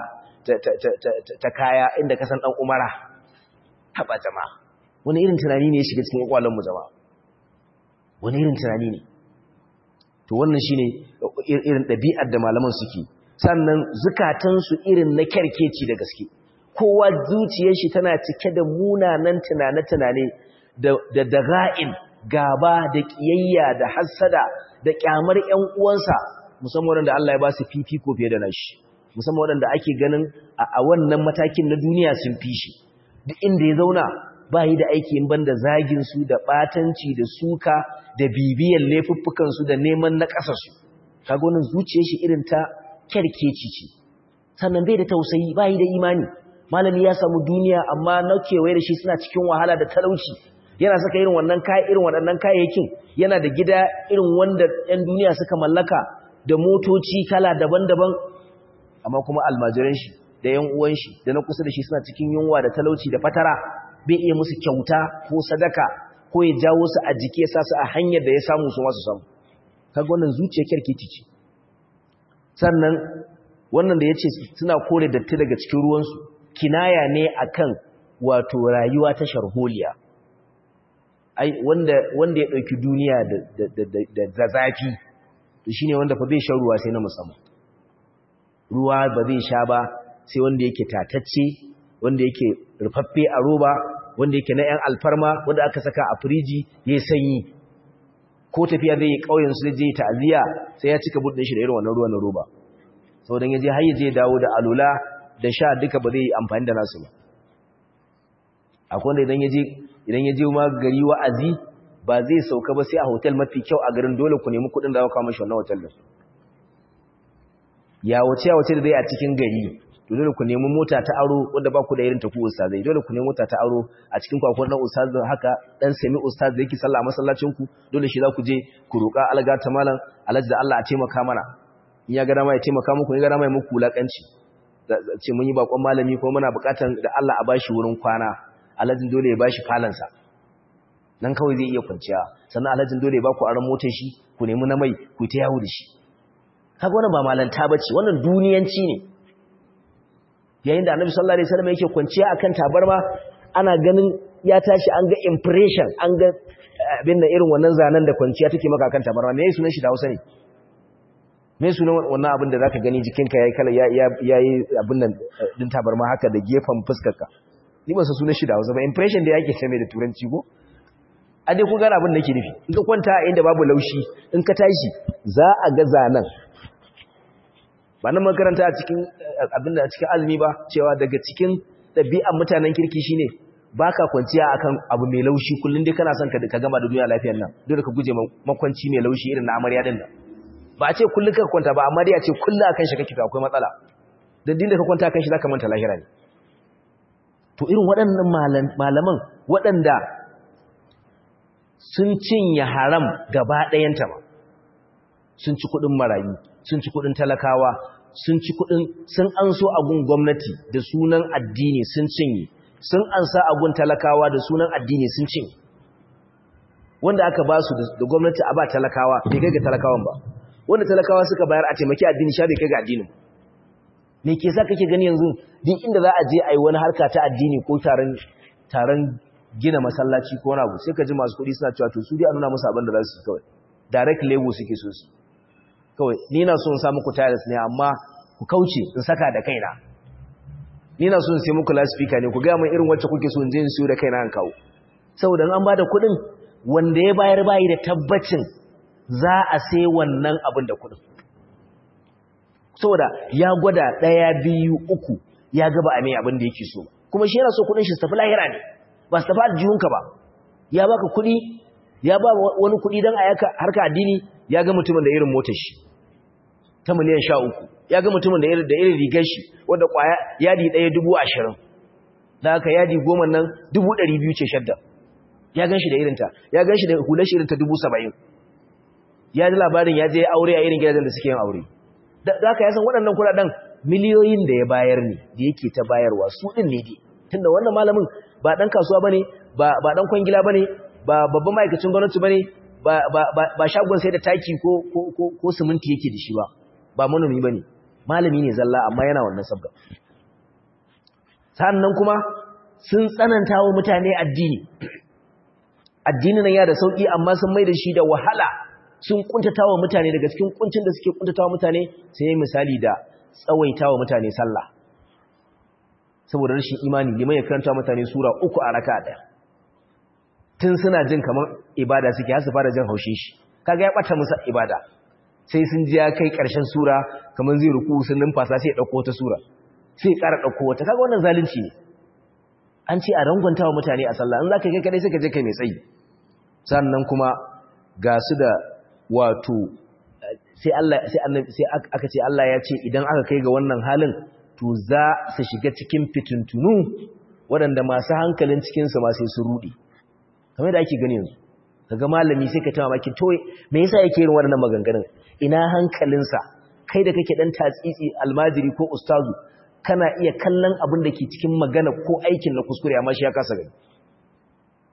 ta kaya inda ka san dan umara haba jama'a wani irin tunani ne ya shiga cikin kwakwalwar mu jama'a wani irin tunani ne to wannan shine irin ɗabi'ar da malaman suke sannan zukatansu irin na kyarkeci da gaske kowa zuciyar shi tana cike da munanan tunane-tunane da daga'in gaba da ƙiyayya da hassada da ƙyamar ƴan uwansa musamman wanda Allah ya ba su fifiko fiye da nashi musamman wanda ake ganin a wannan matakin na duniya sun fi shi duk inda ya zauna ba yi da aiki in banda zagin su da batanci da suka da bibiyan laifuffukan su da neman na ƙasar su kaga wannan zuciyar shi irin ta kerkeci ce sannan bai da tausayi ba yi da imani malami ya samu duniya amma na kewaye da shi suna cikin wahala da talauci yana saka irin wannan kai irin waɗannan kayayyakin yana da gida irin wanda ɗan duniya suka mallaka da motoci kala daban-daban amma kuma almajiran shi da yan uwan shi da na kusa da shi suna cikin yunwa da talauci da fatara bai iya musu kyauta ko sadaka ko ya jawo su a jiki ya sa su a hanyar da ya samu su masu samu kaga wannan zuciyar kirkiti ce sannan wannan da ya ce suna kore datti daga cikin ruwansu kinaya ne akan wato rayuwa ta sharholiya ai wanda wanda ya dauki duniya da da da zafi to shine wanda fa bai shan ruwa sai na musamman ruwa ba zai sha ba sai wanda yake tatacce wanda yake rufaffe a roba wanda yake na yan alfarma wanda aka saka a firiji yayi sanyi ko tafiya zai yi kauyen su zai ta'aziya sai ya cika budin shi da irin wannan ruwan na roba saboda yaje har yaje dawo da alula da sha duka ba zai amfani da nasu ba akwai wanda idan yaje idan yaje ma gari wa'azi ba zai sauka ba sai a hotel mafi kyau a garin dole ku nemi kudin da za ku kawo mashi wannan hotel din ya wuce ya wuce da zai a cikin gari to dole ku nemi mota ta aro wanda ba ku da irin taku ustazai dole ku nemi mota ta aro a cikin kwakwan dan ustaz haka dan sami ustaz da yake sallah a masallacin ku dole shi za ku je ku roƙa alga ta malam alaji da Allah a taimaka mana in ya ga dama ya taimaka muku in ya ga dama ya muku wulakanci ce mun yi bakon malami ko muna buƙatar da Allah a bashi wurin kwana alajin dole ya bashi falansa nan kawai zai iya kwanciya sannan alajin dole ya ba ku aron motar shi ku nemi na mai ku ta yawo da shi kaga wannan ba malanta bace wannan duniyanci ne yayin da annabi sallallahu alaihi wasallam yake kwanciya akan tabarma ana ganin ya tashi an ga impression an ga abin da irin wannan zanen da kwanciya take maka akan tabarma me sunan shi da Hausa ne me sunan wannan abin da zaka gani jikinka yayi kala yayi abin nan din tabarma haka da gefen fuskarka ni ba san sunan shi da Hausa ba impression da yake ce mai da turanci ko a dai ku gane abin da nake nufi in ka kwanta a inda babu laushi in ka tashi za a ga zanen ba na makaranta a cikin abinda a cikin azumi ba cewa daga cikin ɗabi'an mutanen kirki shine baka kwanciya akan abu mai laushi kullun dai kana son ka gama da duniya lafiyar nan dole ka guje makwanci mai laushi irin na amarya din nan ba a ce kullun ka kwanta ba amma dai a ce kullun akan shi kake akwai matsala dan din da ka kwanta akan shi zaka manta lahira ne to irin waɗannan malaman waɗanda sun cinye haram gaba ɗayanta ba sun ci kuɗin marayu sun ci kuɗin talakawa sun ci kuɗin sun an so agun gwamnati da sunan addini sun cinye sun an sa agun talakawa da sunan addini sun cinye wanda aka ba su da gwamnati a ba talakawa bai kai ga talakawan ba wanda talakawa suka bayar a taimaki addini sha bai kai ga addinin me ke sa kake gani yanzu duk inda za a je a yi wani harka ta addini ko taron taron gina masallaci ko wani abu sai ka ji masu kuɗi suna cewa to su dai a nuna musu abin da za su yi kawai direct label suke so su kawai ni na so in sa muku tiles ne amma ku kauce in saka da kaina ni na so in sai muku loudspeaker ne ku ga mun irin wacce kuke so in je in siyo da kaina an kawo saboda an bada kuɗin wanda ya bayar bayi da tabbacin za a sai wannan abin da kuɗin saboda ya gwada ɗaya biyu uku ya gaba a mai abin da yake so kuma shi yana so kuɗin shi su tafi lahira ne ba su tafi aljihunka ba ya baka kuɗi ya ba wani kuɗi don a harka addini ya ga mutumin da irin motar shi ta miliyan sha uku ya ga mutumin da irin rigar shi wadda kwaya yadi ɗaya dubu ashirin da aka yadi goma nan dubu ɗari biyu ce shadda ya gan shi da irinta ya gan shi da hular shi irinta dubu saba'in ya ji labarin ya je aure a irin gidajen da suke yin aure da aka yasan waɗannan kuɗaɗen miliyoyin da ya bayar ne da yake ta bayarwa su ɗin ne dai tunda wannan malamin ba ɗan kasuwa ba ne ba ɗan kwangila ba ne ba babban ma'aikacin gwamnati ba ne ba shagon sai da taki ko siminti yake da shi ba ba manomi ba ne malami ne zalla amma yana wannan sabga sannan kuma sun tsananta wa mutane addini addini nan ya da sauƙi amma sun mai da shi da wahala sun kuntata wa mutane daga cikin kuncin da suke kuntata wa mutane sai yi misali da tsawaita wa mutane sallah saboda rashin imani liman ya karanta mutane sura uku a raka ɗaya tun suna jin kamar ibada suke har su fara jin haushin shi kaga ya bata musu ibada sai sun ji ya kai karshen sura kamar zai ruku sun numfasa sai ya dauko wata sura sai ya ƙara dauko wata kaga wannan zalunci ne an ce a rangwanta wa mutane a sallah in zaka kai kadai sai ka je kai mai tsayi sannan kuma ga su da wato sai Allah sai annabi sai aka ce Allah ya ce idan aka kai ga wannan halin to za su shiga cikin fitintunu waɗanda masu hankalin cikinsu ma sai su rudi kamar da ake gani yanzu kaga malami sai ka ta mamaki to me yasa yake irin wannan maganganun ina hankalinsa kai da kake dan tatsitsi almajiri ko ustazu kana iya kallon abin da ke cikin magana ko aikin na kuskure amma shi ya kasa gani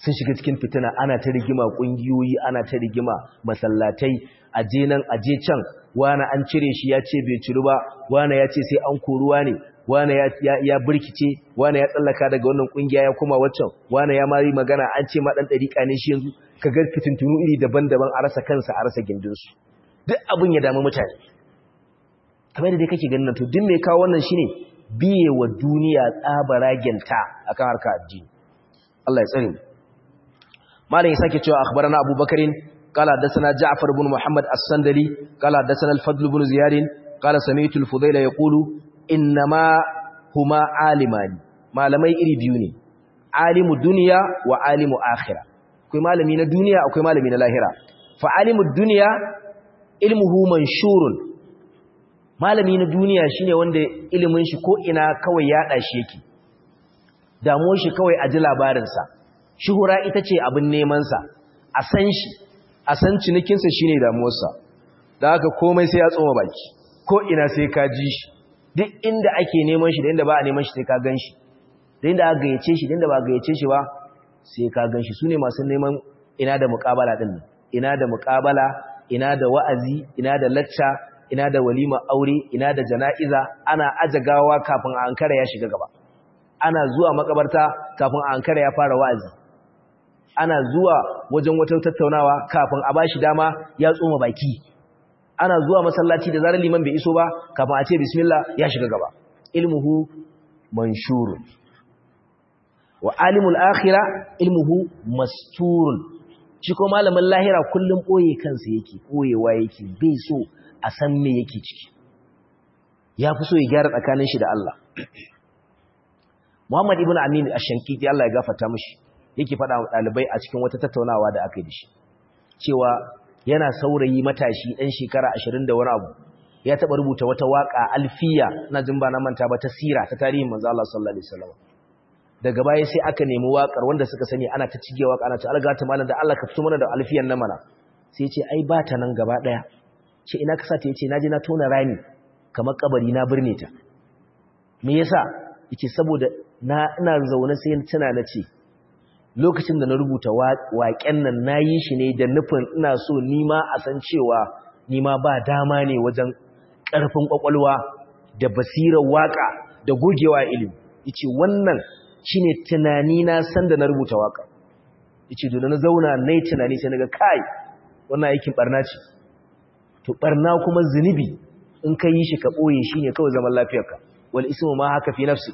sun shiga cikin fitina ana ta rigima kungiyoyi ana ta rigima masallatai aje nan aje can wani an cire shi ya ce bai ciru ba wani ya ce sai an koruwa ne wani ya, ya, ya birkice wani ya tsallaka daga wannan kungiya ya koma waccan wani ya mari magana an ce ma dan dariƙa ne shi yanzu ka ga fitintunu iri daban-daban a rasa kansa a rasa gindinsu duk abin ya damu mutane kamar da dai kake ganin to duk mai kawo wannan shine biye wa duniya tsabaragenta akan harka addini Allah ya tsare mu malam ya sake cewa akhbarana abubakarin qala hadathana ja'far ibn muhammad as-sandali qala hadathana al-fadl ibn ziyad qala sami'tu al-fudayla yaqulu innama huma alimani malamai iri biyu ne alimu dunya wa alimu akhirah akwai malami na duniya akwai malami na lahira fa alimu dunya ilmuhu manshurun malami na duniya shine wanda ilimin shi ko ina kawai ya shi yake damuwar shi kawai a ji labarinsa shuhura ita ce abin nemansa a san shi a san cinikinsa shine damuwarsa da haka komai sai ya tsoma baki ko ina sai ka ji shi duk inda ake neman shi da inda ba a neman shi sai ka gan shi da inda aka gayyace shi da inda ba a gayyace shi ba sai ka gan shi su ne masu neman ina da muƙabala ɗin ina da muƙabala ina da wa'azi ina da lacca ina da walima aure ina da jana'iza ana aje gawa kafin a ankara ya shiga gaba ana zuwa makabarta kafin a ankara ya fara wa'azi ana zuwa wajen wata tattaunawa kafin a bashi dama ya tsoma baki ana zuwa masallaci da zarar liman bai iso ba kafin a ce bismillah ya shiga gaba ilmuhu manshurun wa alimul akhirah ilmuhu masturun shi ko malamin lahira kullum boye kansa yake boyewa yake bai so a san me yake ciki ya fi so ya gyara tsakanin shi da Allah Muhammad ibn Amin ash-Shankiti Allah ya gafarta mishi yake faɗa wa ɗalibai a cikin wata tattaunawa da aka yi da shi cewa yana saurayi matashi ɗan shekara ashirin da wani abu ya taɓa rubuta wata waƙa alfiya na jin ba na manta ba ta sira ta tarihin manzo Allah sallallahu alaihi wasallam daga baya sai aka nemi waƙar wanda suka sani ana ta cige waƙa ana ta algata malam da Allah ka fito mana da alfiyan nan mana sai ce ai ba ta nan gaba ɗaya ce ina ka sata yace naje na tona rami kamar kabari na birne ta me yasa yace saboda na ina zaune sai tana na ce lokacin da na rubuta waƙen nan na yi shi ne da nufin ina so nima a san cewa nima ba dama ne wajen ƙarfin ƙwaƙwalwa da basirar waƙa da gogewa ilimi yace wannan shine tunani na san da na rubuta waƙa yace da na zauna nayi tunani sai naga kai wannan aikin barna ce to barna kuma zunubi in ka yi shi ka ɓoye shi ne kawai zaman lafiyarka wal ismu ma haka fi nafsik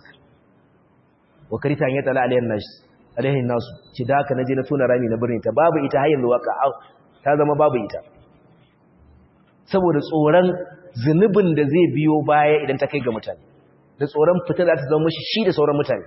wa karita an yatala alayhin nas alayhin nasu ci da haka naje na tona rami na birnin ta babu ita har yanzu waka ta zama babu ita saboda tsoron zunubin da zai biyo baya idan ta kai ga mutane da tsoron fita za ta zama mashi shi da sauran mutane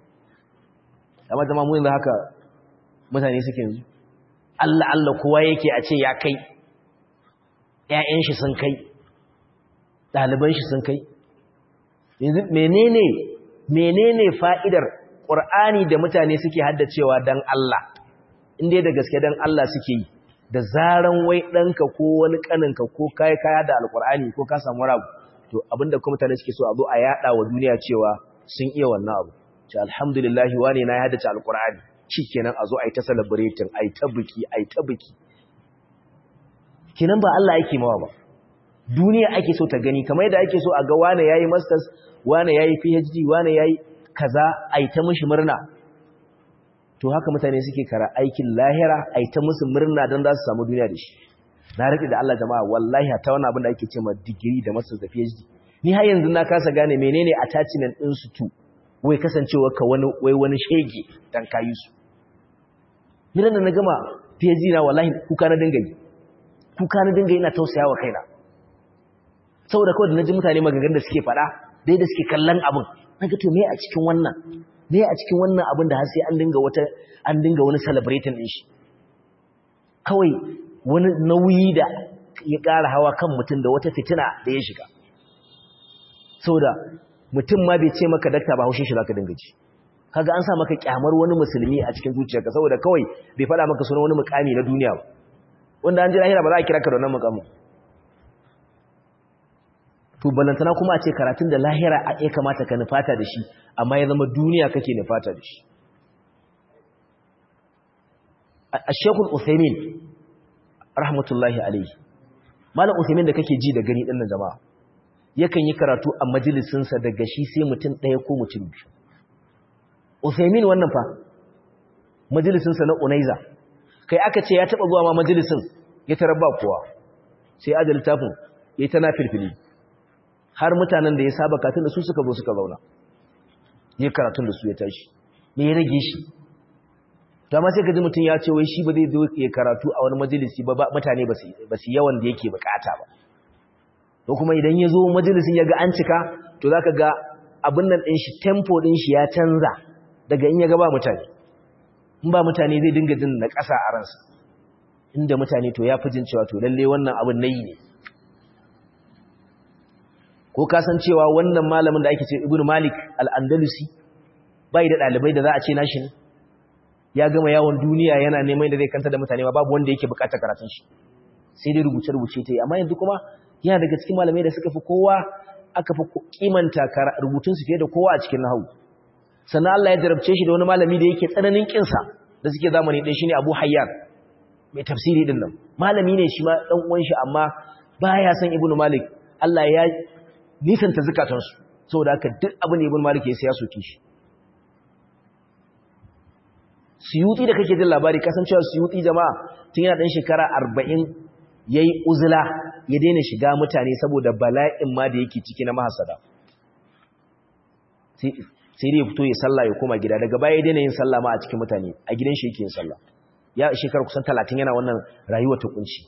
amma zama mu yanzu haka mutane suke yanzu Allah Allah kowa yake a ce ya kai ‘ya'yan shi sun kai, ɗaliban shi sun kai. Yanzu menene, menene fa'idar ƙur'ani da mutane suke haddacewa don Allah, inda da gaske don Allah suke yi, da zaran wai ɗanka ko wani ƙaninka ko kayi kaya da alƙur'ani ko ka samu rabu, to abinda kuma mutane suke so a zo a yaɗa wa duniya cewa sun iya wannan abu. Ce alhamdulillahi wane na ya haddace alƙur'ani, shi kenan a zo a yi ta celebrating, a yi ta biki, a yi ta biki. kinan ba Allah yake mawa ba duniya ake so ta gani kamar yadda ake so a ga wane yayi masters wane yayi PhD wane yayi kaza ai ta mishi murna to haka mutane suke kara aikin lahira ai ta musu murna dan za su samu duniya da shi na rike da Allah jama'a wallahi ta wannan abin da ake cewa degree da masters da PhD ni har yanzu na kasa gane menene attachment din su to wai kasancewa ka wani wai wani shege dan kayi su ni da na gama PhD na wallahi kuka na dinga yi kuka na dinga ina tausaya wa kaina saboda kawai da naji mutane magagan da suke fada dai da suke kallon abin naga to me a cikin wannan me a cikin wannan abin da har sai an dinga wata an dinga wani celebrating din shi kawai wani nauyi da ya ƙara hawa kan mutum da wata fitina da ya shiga saboda mutum ma bai ce maka dakta ba haushin shi zaka dinga ji kaga an sa maka kyamar wani musulmi a cikin zuciyarka saboda kawai bai faɗa maka sunan wani mukami na duniya ba wanda an ji lahira ba za a kira ka da wannan mukamin to balantana kuma a ce karatun da lahira a ya kamata ka nufata da shi amma ya zama duniya kake nufata da shi a shekul uthaymin rahmatullahi alaihi malam uthaymin da kake ji da gani ɗin nan jama'a yakan yi karatu a majalisinsa daga shi sai mutum ɗaya ko mutum biyu uthaymin wannan fa majalisinsa na unaiza kai aka ce ya taɓa zuwa ma majalisin ya tarar ba kowa sai aje littafin ya yi ta na filfili har mutanen da ya saba katun da su suka zo suka zauna ya karatun da su ya tashi me ya rage shi ta ma sai ka ji mutum ya ce wai shi ba zai zo ya karatu a wani majalisi ba mutane ba su yawan da yake bukata ba ko kuma idan ya zo majalisin ya ga an cika to za ka ga abin nan ɗin shi tempo ɗin shi ya canza daga in ya ga ba mutane in ba mutane zai dinga jin na ƙasa a ransa inda mutane to ya fi jin cewa to lalle wannan abin na yi ne ko kasancewa wannan malamin da ake ce ibn malik al'andalusi bai da ɗalibai da za a ce nashi ne ya gama yawon duniya yana neman da zai kanta da mutane ba babu wanda yake bukatar karatun shi sai dai rubuce-rubuce ta yi amma yanzu kuma yana daga cikin malamai da suka fi kowa aka fi kimanta rubutunsu fiye da kowa a cikin nahawu sannan Allah ya jarabce shi da wani malami da yake tsananin kinsa da suke zamani ɗaya shine Abu Hayyan mai tafsiri din nan malami ne shi ma dan uwan shi amma baya son Ibn Malik Allah ya nisanta zakatansu saboda haka duk abin da Ibn Malik ya sai ya soke shi Suyuti da kake jin labari kasancewa Suyuti jama'a tun yana dan shekara 40 yayi uzula ya daina shiga mutane saboda bala'in ma da yake ciki na mahasada sai dai ya fito ya sallah ya koma gida daga baya ya daina yin sallah ma a cikin mutane a gidan shi yake yin sallah ya shekara kusan 30 yana wannan rayuwa ta kunci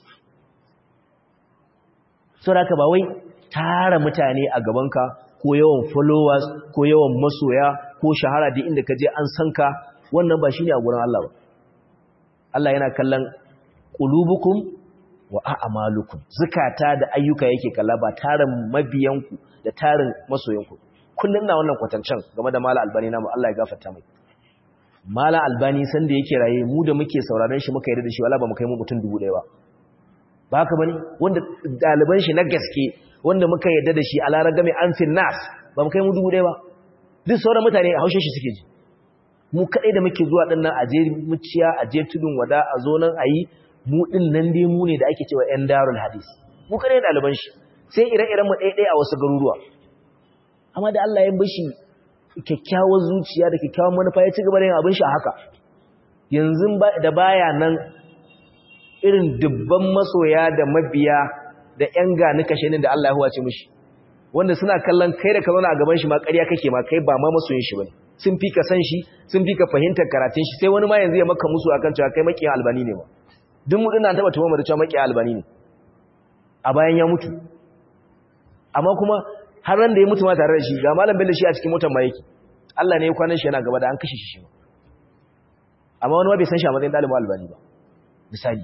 saboda haka ba wai tara mutane a gabanka ko yawan followers ko yawan masoya ko shahara da inda ka je an san ka wannan ba shine a gurin Allah ba Allah yana kallon qulubukum wa a'malukum zakata da ayyuka yake kalla ba tarin mabiyanku da tarin masoyanku kullun na wannan kwatancan game da mala albani namu Allah ya gafarta mai mala albani san da yake raye mu da muke sauraron shi muka yarda da shi wala ba mu kai mu mutum dubu ɗaya ba ba haka bane wanda daliban shi na gaske wanda muka yarda da shi a laragame an fin nas ba mu kai mu dubu ɗaya ba duk sauran mutane a haushe shi suke ji mu kaɗai da muke zuwa ɗin nan a je muciya a je tudun wada a zo nan a yi mu ɗin nan dai mu ne da ake cewa ‘yan darul hadis mu kaɗai ɗaliban shi sai ire-iren mu ɗaiɗai a wasu garuruwa amma da Allah ya bashi kyakkyawar zuciya da kyakkyawar manufa ya ci gaba da yin abin shi a haka yanzu da baya nan irin dubban masoya da mabiya da ‘yan gani kashe da Allah ya huwace mishi wanda suna kallon kai da ka zauna a gaban shi ma ƙarya kake ma kai ba ma masoyin shi bane sun fi ka san shi sun fi ka fahimtar karatun shi sai wani ma yanzu ya maka musu akan cewa kai makiyan albani ne ba duk mutum na taba tuhumar cewa makiyan albani ne a bayan ya mutu amma kuma har ran da ya mutu ma tare da shi ga malam bello shi a cikin motar ma yake Allah ne ya kwanan shi yana gaba da an kashe shi shi amma wani ma bai san shi a matsayin ɗalibin albani ba misali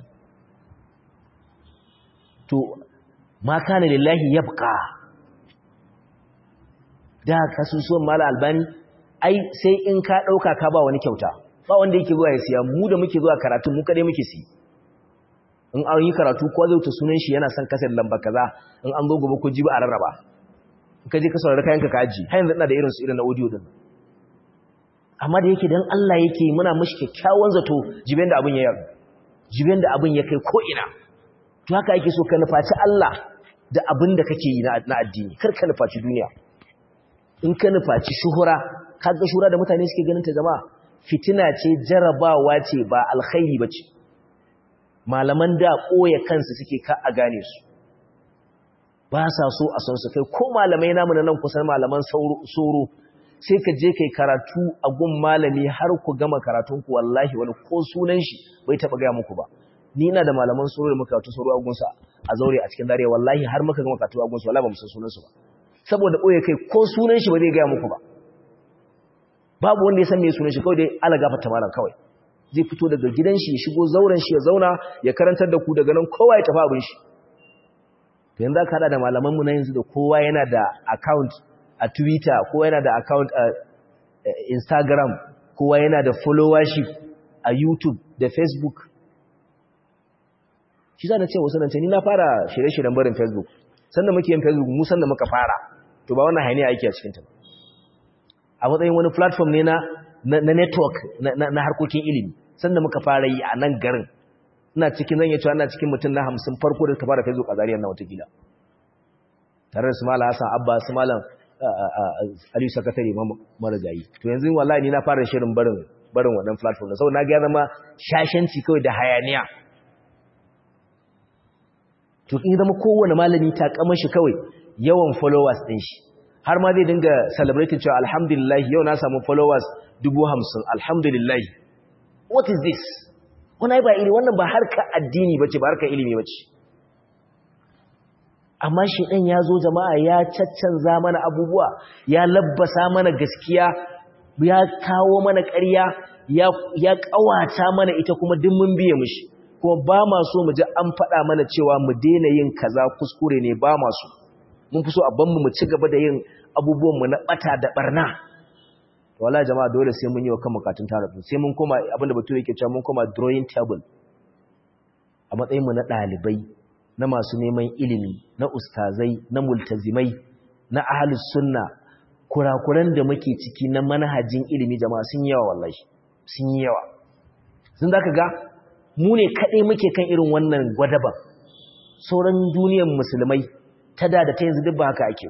to ma kana lillahi yabqa da kasusuwan malam albani ai sai in ka ɗauka ka ba wani kyauta ba wanda yake zuwa ya siya mu da muke zuwa karatu mu kaɗai muke si in an yi karatu ko zai ta sunan shi yana son kasar lamba kaza in an zo gobe ko jibi a rarraba in ka je ka saurari kayan ka kaji har yanzu ina da irin su irin na audio din amma da yake dan Allah yake muna mishi kyakkyawan zato jiben da abin ya yarda jiben da abin ya kai ko ina to haka ake so ka nufaci Allah da abin da kake yi na addini kar ka nufaci duniya in ka nufaci shuhura kaga shura da mutane suke ganin ta jama'a fitina ce jarabawa ce ba alkhairi bace malaman da koya kansu suke ka a gane su ba sa so a son su kai ko malamai namu na nan kusan malaman soro sai ka je kai karatu a gun malami har ku gama karatun ku wallahi wani ko sunan shi bai taba ga muku ba ni ina da malaman soro da muka karatu soro a gunsa a zaure a cikin dare wallahi har muka gama karatu a gunsa wallahi ba mu san sunan su ba saboda ɓoye kai ko sunan shi ba zai gaya muku ba babu wanda ya san mai sunan shi kawai dai ala gafarta malam kawai zai fito daga gidan shi ya shigo zauren shi ya zauna ya karantar da ku daga nan kowa ya tafi abin shi to yanzu aka hada da malaman mu na yanzu da kowa yana da account a Twitter kowa yana da account a Instagram kowa yana da followership a YouTube da Facebook shi za na ce wasu nan ce ni na fara shirye-shiryen barin Facebook sanda muke yin Facebook mu sanda muka fara to ba wannan hainiya aiki a cikinta a matsayin wani platform ne na na network na harkokin ilimi sanda muka fara yi a nan garin ina cikin zan yi cewa ina cikin mutum na hamsin farko da ka fara facebook a zariyar na watakila tare da su malam hassan abba su malam aliyu sakatare marigayi to yanzu wallahi ni na fara shirin barin barin wannan platform da sau na ga zama shashanci kawai da hayaniya to in zama kowane malami ta kama shi kawai yawan followers din shi har ma zai dinga celebrating cewa alhamdulillah yau na samu followers dubu hamsin alhamdulillah what is this wani ba iri wannan ba harka addini ba ce ba harka ilimi ba ce amma shi ɗan ya zo jama'a ya caccanza mana abubuwa ya labbasa mana gaskiya ya kawo mana ƙarya ya ƙawata mana ita kuma duk mun biye mushi kuma ba ma so mu ji an faɗa mana cewa mu daina yin kaza kuskure ne ba ma so mun fi so a banmu mu ci gaba da yin abubuwanmu na ɓata da ɓarna wala jama'a dole sai mun yi wa kan bukatun tarafin sai mun koma abinda bature yake cewa mun koma drawing table a matsayin mu na ɗalibai na masu neman ilimi na ustazai na multazimai na ahlus sunna kurakuran da muke ciki na manhajin ilimi jama'a sun yi yawa wallahi sun yi yawa sun zaka ga mu ne kaɗai muke kan irin wannan gwadaban sauran duniyar musulmai ta da da ta yanzu duk ba haka ake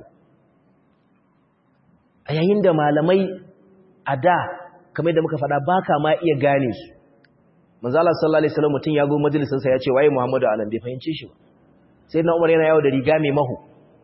a yayin da malamai a da kamar da muka faɗa baka ma iya gane su manzala sallallahu alaihi wasallam mutun ya go majalisin sa ya ce waye muhammadu anan bai fahimce shi ba sai na umar yana yawo da riga mai mahu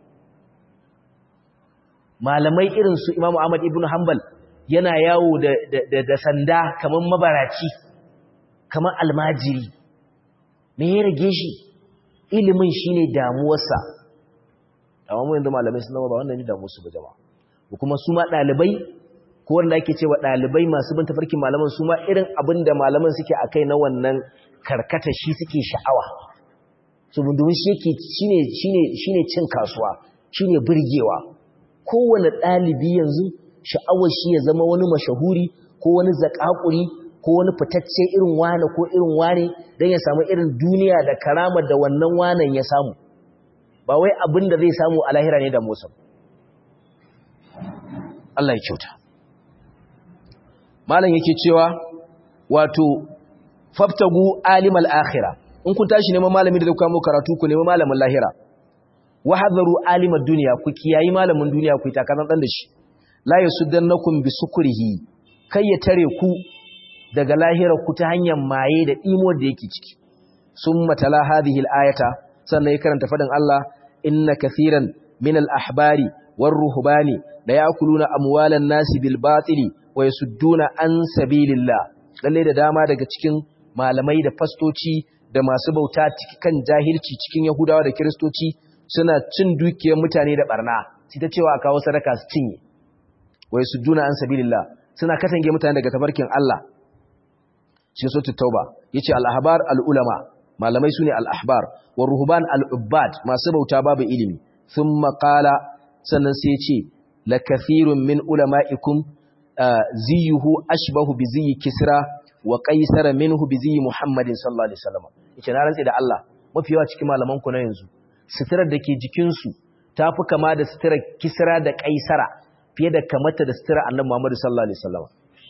malamai irin su imamu ahmad ibnu hanbal yana yawo da da da sanda kaman mabaraci kaman almajiri me ya rage shi ilimin shine damuwarsa amma mu yanzu malamai sun zama ba wannan ne damuwarsu ba jama'a kuma su ma dalibai ko wanda ake cewa ɗalibai masu bin tafarkin malaman su ma irin abin da malaman suke a kai na wannan karkata shi suke sha'awa su domin shi yake shi ne cin kasuwa shi ne birgewa kowane ɗalibi yanzu sha'awar shi ya zama wani mashahuri ko wani zakakuri ko wani fitacce irin wane ko irin wane don ya samu irin duniya da karama da wannan wanan ya samu ba wai abin da zai samu a lahira ne da musa Allah ya kyauta malam yake cewa wato faftagu alimal akhira in kun tashi neman malami da kuka mu karatu ku nemi malamin lahira wa hadaru alimad dunya ku kiyayi malamin duniya ku ta kazan dan da shi la yasuddannakum bisukrihi kai ya tare ku daga lahira ku ta hanyar maye da imo da yake ciki summa tala hadhihi alayata sannan ya karanta fadin Allah inna kathiran min al-ahbari war-ruhbani la ya'kuluna amwalan nasi bil batili wa yasudduna an sabilillah lalle da dama daga cikin malamai da fastoci da masu bauta kan jahilci cikin yahudawa da kristoci suna cin dukiyar mutane da barna sai ta cewa a kawo sadaka su cinye wa yasudduna an sabilillah suna katange mutane daga tabarkin Allah shi so tauba yace al-ahbar al-ulama malamai sune al-ahbar wa ruhban al-ubbad masu bauta babu ilimi thumma qala sannan sai yace la kathirun min ulama'ikum ziyuhu ashbahu bi ziyi kisra wa qaisara minhu bi ziyi muhammadin sallallahu alaihi wasallam yace na rantsi da Allah mafi yawa cikin malaman ku na yanzu sitirar da ke jikin su tafi kama da sitirar kisra da qaisara fiye da kamata da sitirar annabi muhammad sallallahu alaihi wasallam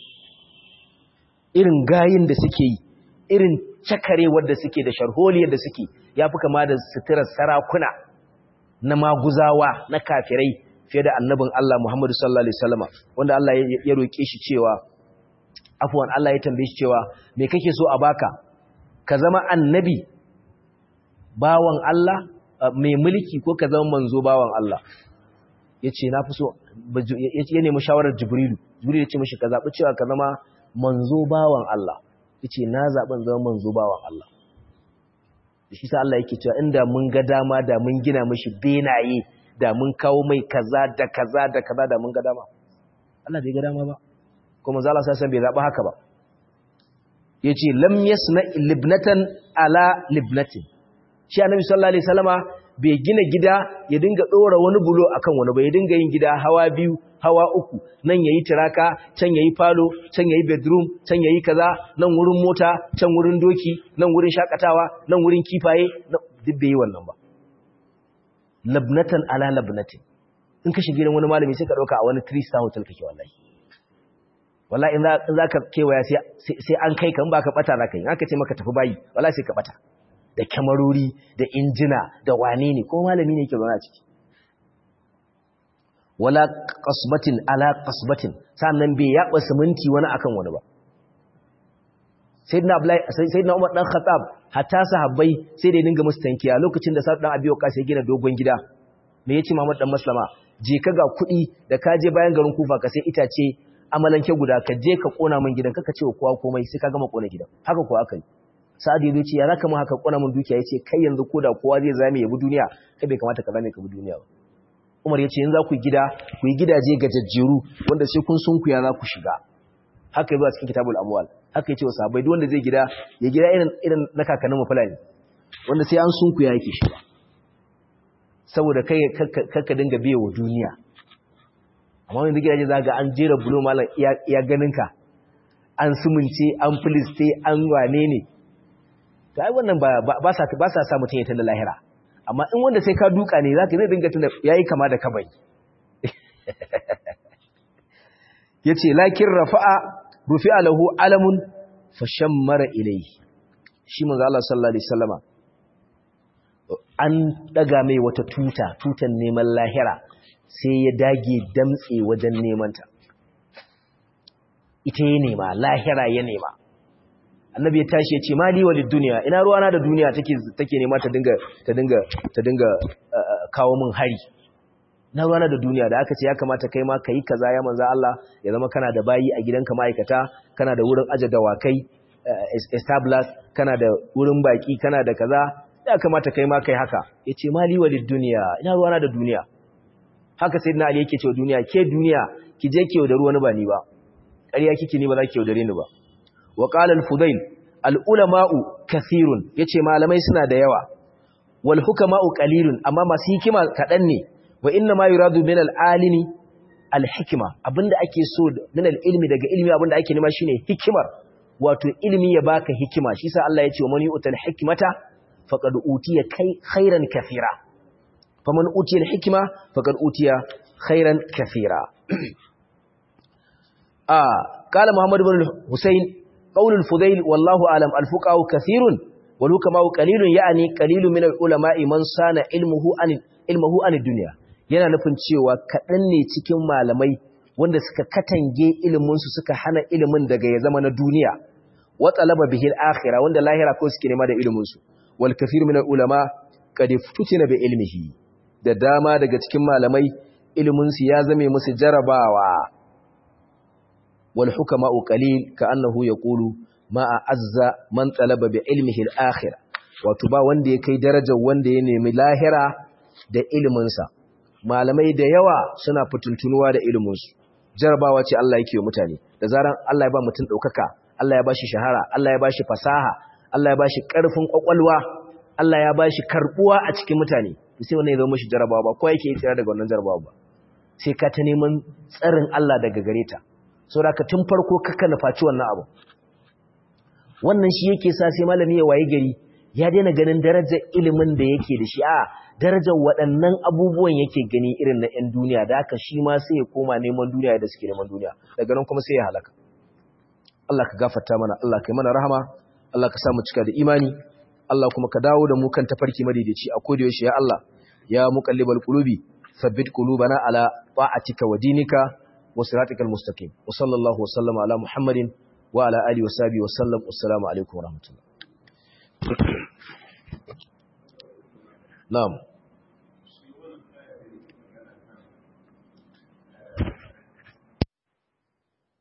irin gayin da suke yi irin cakarewar da suke da sharholiyar da suke yafi kama da sitirar sarakuna na maguzawa na kafirai fiye da annabin Allah Muhammadu sallallahu alaihi wasallama wanda Allah ya roke shi cewa afwan Allah ya tambaye shi cewa me kake so a baka ka zama annabi bawan Allah mai mulki ko ka zama manzo bawan Allah yace na fi so ya nemi shawarar Jibrilu Jibrilu ya ce mishi ka zabi cewa ka zama manzo bawan Allah yace na zaben zama manzo bawan Allah shi sa Allah yake cewa inda mun ga dama da mun gina mishi benaye da mun kawo mai kaza da kaza da kaza da mun ga dama Allah bai ga dama ba kuma zala sai bai zaba haka ba yace lam yasna libnatan ala libnatin shi annabi sallallahu alaihi wasallama bai gina gida ya dinga dora wani bulo akan wani ba ya dinga yin gida hawa biyu hawa uku nan yayi tiraka can yayi falo can yayi bedroom can yayi kaza nan wurin mota can wurin doki nan wurin shakatawa nan wurin kifaye duk bai yi wannan ba labnatan ala labnatin in ka shige wani malami sai ka dauka a wani three star hotel kake wallahi wallahi in za ka kewaya sai an kai kan ba ka bata za ka yi aka ce maka tafi bayi wallahi sai ka bata da kyamarori da injina da wane ne ko malami ne yake zaune a ciki wala qasbatin ala qasbatin sannan bai yaba siminti wani akan wani ba sayyidina abdullahi sayyidina umar dan khattab hatta sahabbai sai da dinga musu tankiya lokacin da sa dan abiyo ka sai gina dogon gida me yace Muhammad dan Maslama je ka ga kuɗi da ka je bayan garin Kufa ka sai itace amalanke guda ka je ka kona min gidan kaka ce wa kowa komai sai ka gama kona gidan haka ko aka yi Sa'ad ya ce ya zaka mun haka kona min dukiya yace kai yanzu koda kowa zai zame ya bi duniya kai bai kamata ka zame ka bi duniya ba Umar yace yanzu za ku gida ku yi gidaje gajajjeru wanda sai kun sunkuya za ku shiga haka yazo a cikin kitabul amwal haka yace wa sahabbai duk wanda zai gida ya gida irin irin na kakannin mu fulani wanda sai an sunkuya yake shiga saboda kai kakka dinga biye wa duniya amma wani gidaje za ga an jera bulo malam iya ganinka an sumunce an filiste an wane ne ta yi wannan ba sa sa mutum ya tanda lahira amma in wanda sai ka duka ne za ka zai dinga tunda ya yi kama da kabai ya ce lakin rafa'a rufi alahu alamun fashen mara ilai shi manzo Allah sallallahu Alaihi wasallama an daga mai wata tuta tutan neman lahira sai ya dage damtse wajen nemanta ita ya nema lahira ya nema annabi ya tashi ya ce mali walid duniya ina ruwana da duniya take take nema ta dinga ta dinga ta dinga kawo min hari na ruwana da duniya da aka ce ya kamata kai ma kai kaza ya manzo Allah ya zama kana da bayi a gidanka ma'aikata kana da wurin aje dawakai establish kana da wurin baki kana da kaza ya kamata kai ma kai haka ya ce mali walid duniya ina ruwana da duniya haka sai na ali yake cewa duniya ke duniya ki je ki yaudari wani ba ni ba ƙarya kike ni ba za ki yaudare ni ba wa qala al-fudail al-ulama'u kathirun yace malamai suna da yawa wal hukama'u qalilun amma masu hikima kadan ne wa inna ma yuradu min al-alimi al-hikma abinda ake so min al-ilmi daga ilmi abinda ake nema shine hikimar wato ilmi ya baka hikima shi sa Allah ya ce wa man yu'tal hikmata faqad utiya khairan kathira faman utiya al-hikma faqad utiya khairan kathira ah qala muhammad ibn husayn qawl al-fudayl wallahu alam al-fuqaha kathirun wal hukama qalilun ya'ni qalilun min al-ulama'i man sana ilmuhu an ilmuhu an dunya yana nufin cewa kadan ne cikin malamai wanda suka katange ilimin su suka hana ilimin daga ya zama na duniya wa talaba bihi al-akhirah wanda lahira ko suke nema da ilimin su wal kathir min al-ulama qad futina bi ilmihi da dama daga cikin malamai iliminsu ya zame musu jarabawa wal hukama'u qalil ka'annahu yaqulu ma azza man talaba bi ilmihi al-akhir wato ba wanda ya kai darajar wanda ya nemi lahira da iliminsa malamai da yawa suna fituntunuwa da iliminsu jarabawa ce Allah yake wa mutane da zaran Allah ya ba mutum daukaka Allah ya bashi shahara Allah ya bashi fasaha Allah ya bashi karfin kwakwalwa Allah ya bashi karbuwa a cikin mutane sai wannan ya zama shi jarabawa ba ko yake tsira daga wannan jarabawa ba sai ka ta neman tsarin Allah daga gare ta saboda ka tun farko kaka nufaci wannan abu wannan shi yake sa sai malami ya waye gari ya daina ganin darajar ilimin da yake da shi a darajar waɗannan abubuwan yake gani irin na 'yan duniya da haka shi ma sai ya koma neman duniya da suke neman duniya daga nan kuma sai ya halaka Allah ka gafarta mana Allah ka yi mana rahama Allah ka sa mu cika da imani Allah kuma ka dawo da mu kan tafarki madaidaici a koda yaushe ya Allah ya muqallibal qulubi thabbit qulubana ala ta'atika wa dinika wa siratikal mustaqim wa sallallahu wa sallama ala muhammadin wa ala alihi wa sahbihi wa sallam assalamu alaikum wa rahmatullah na'am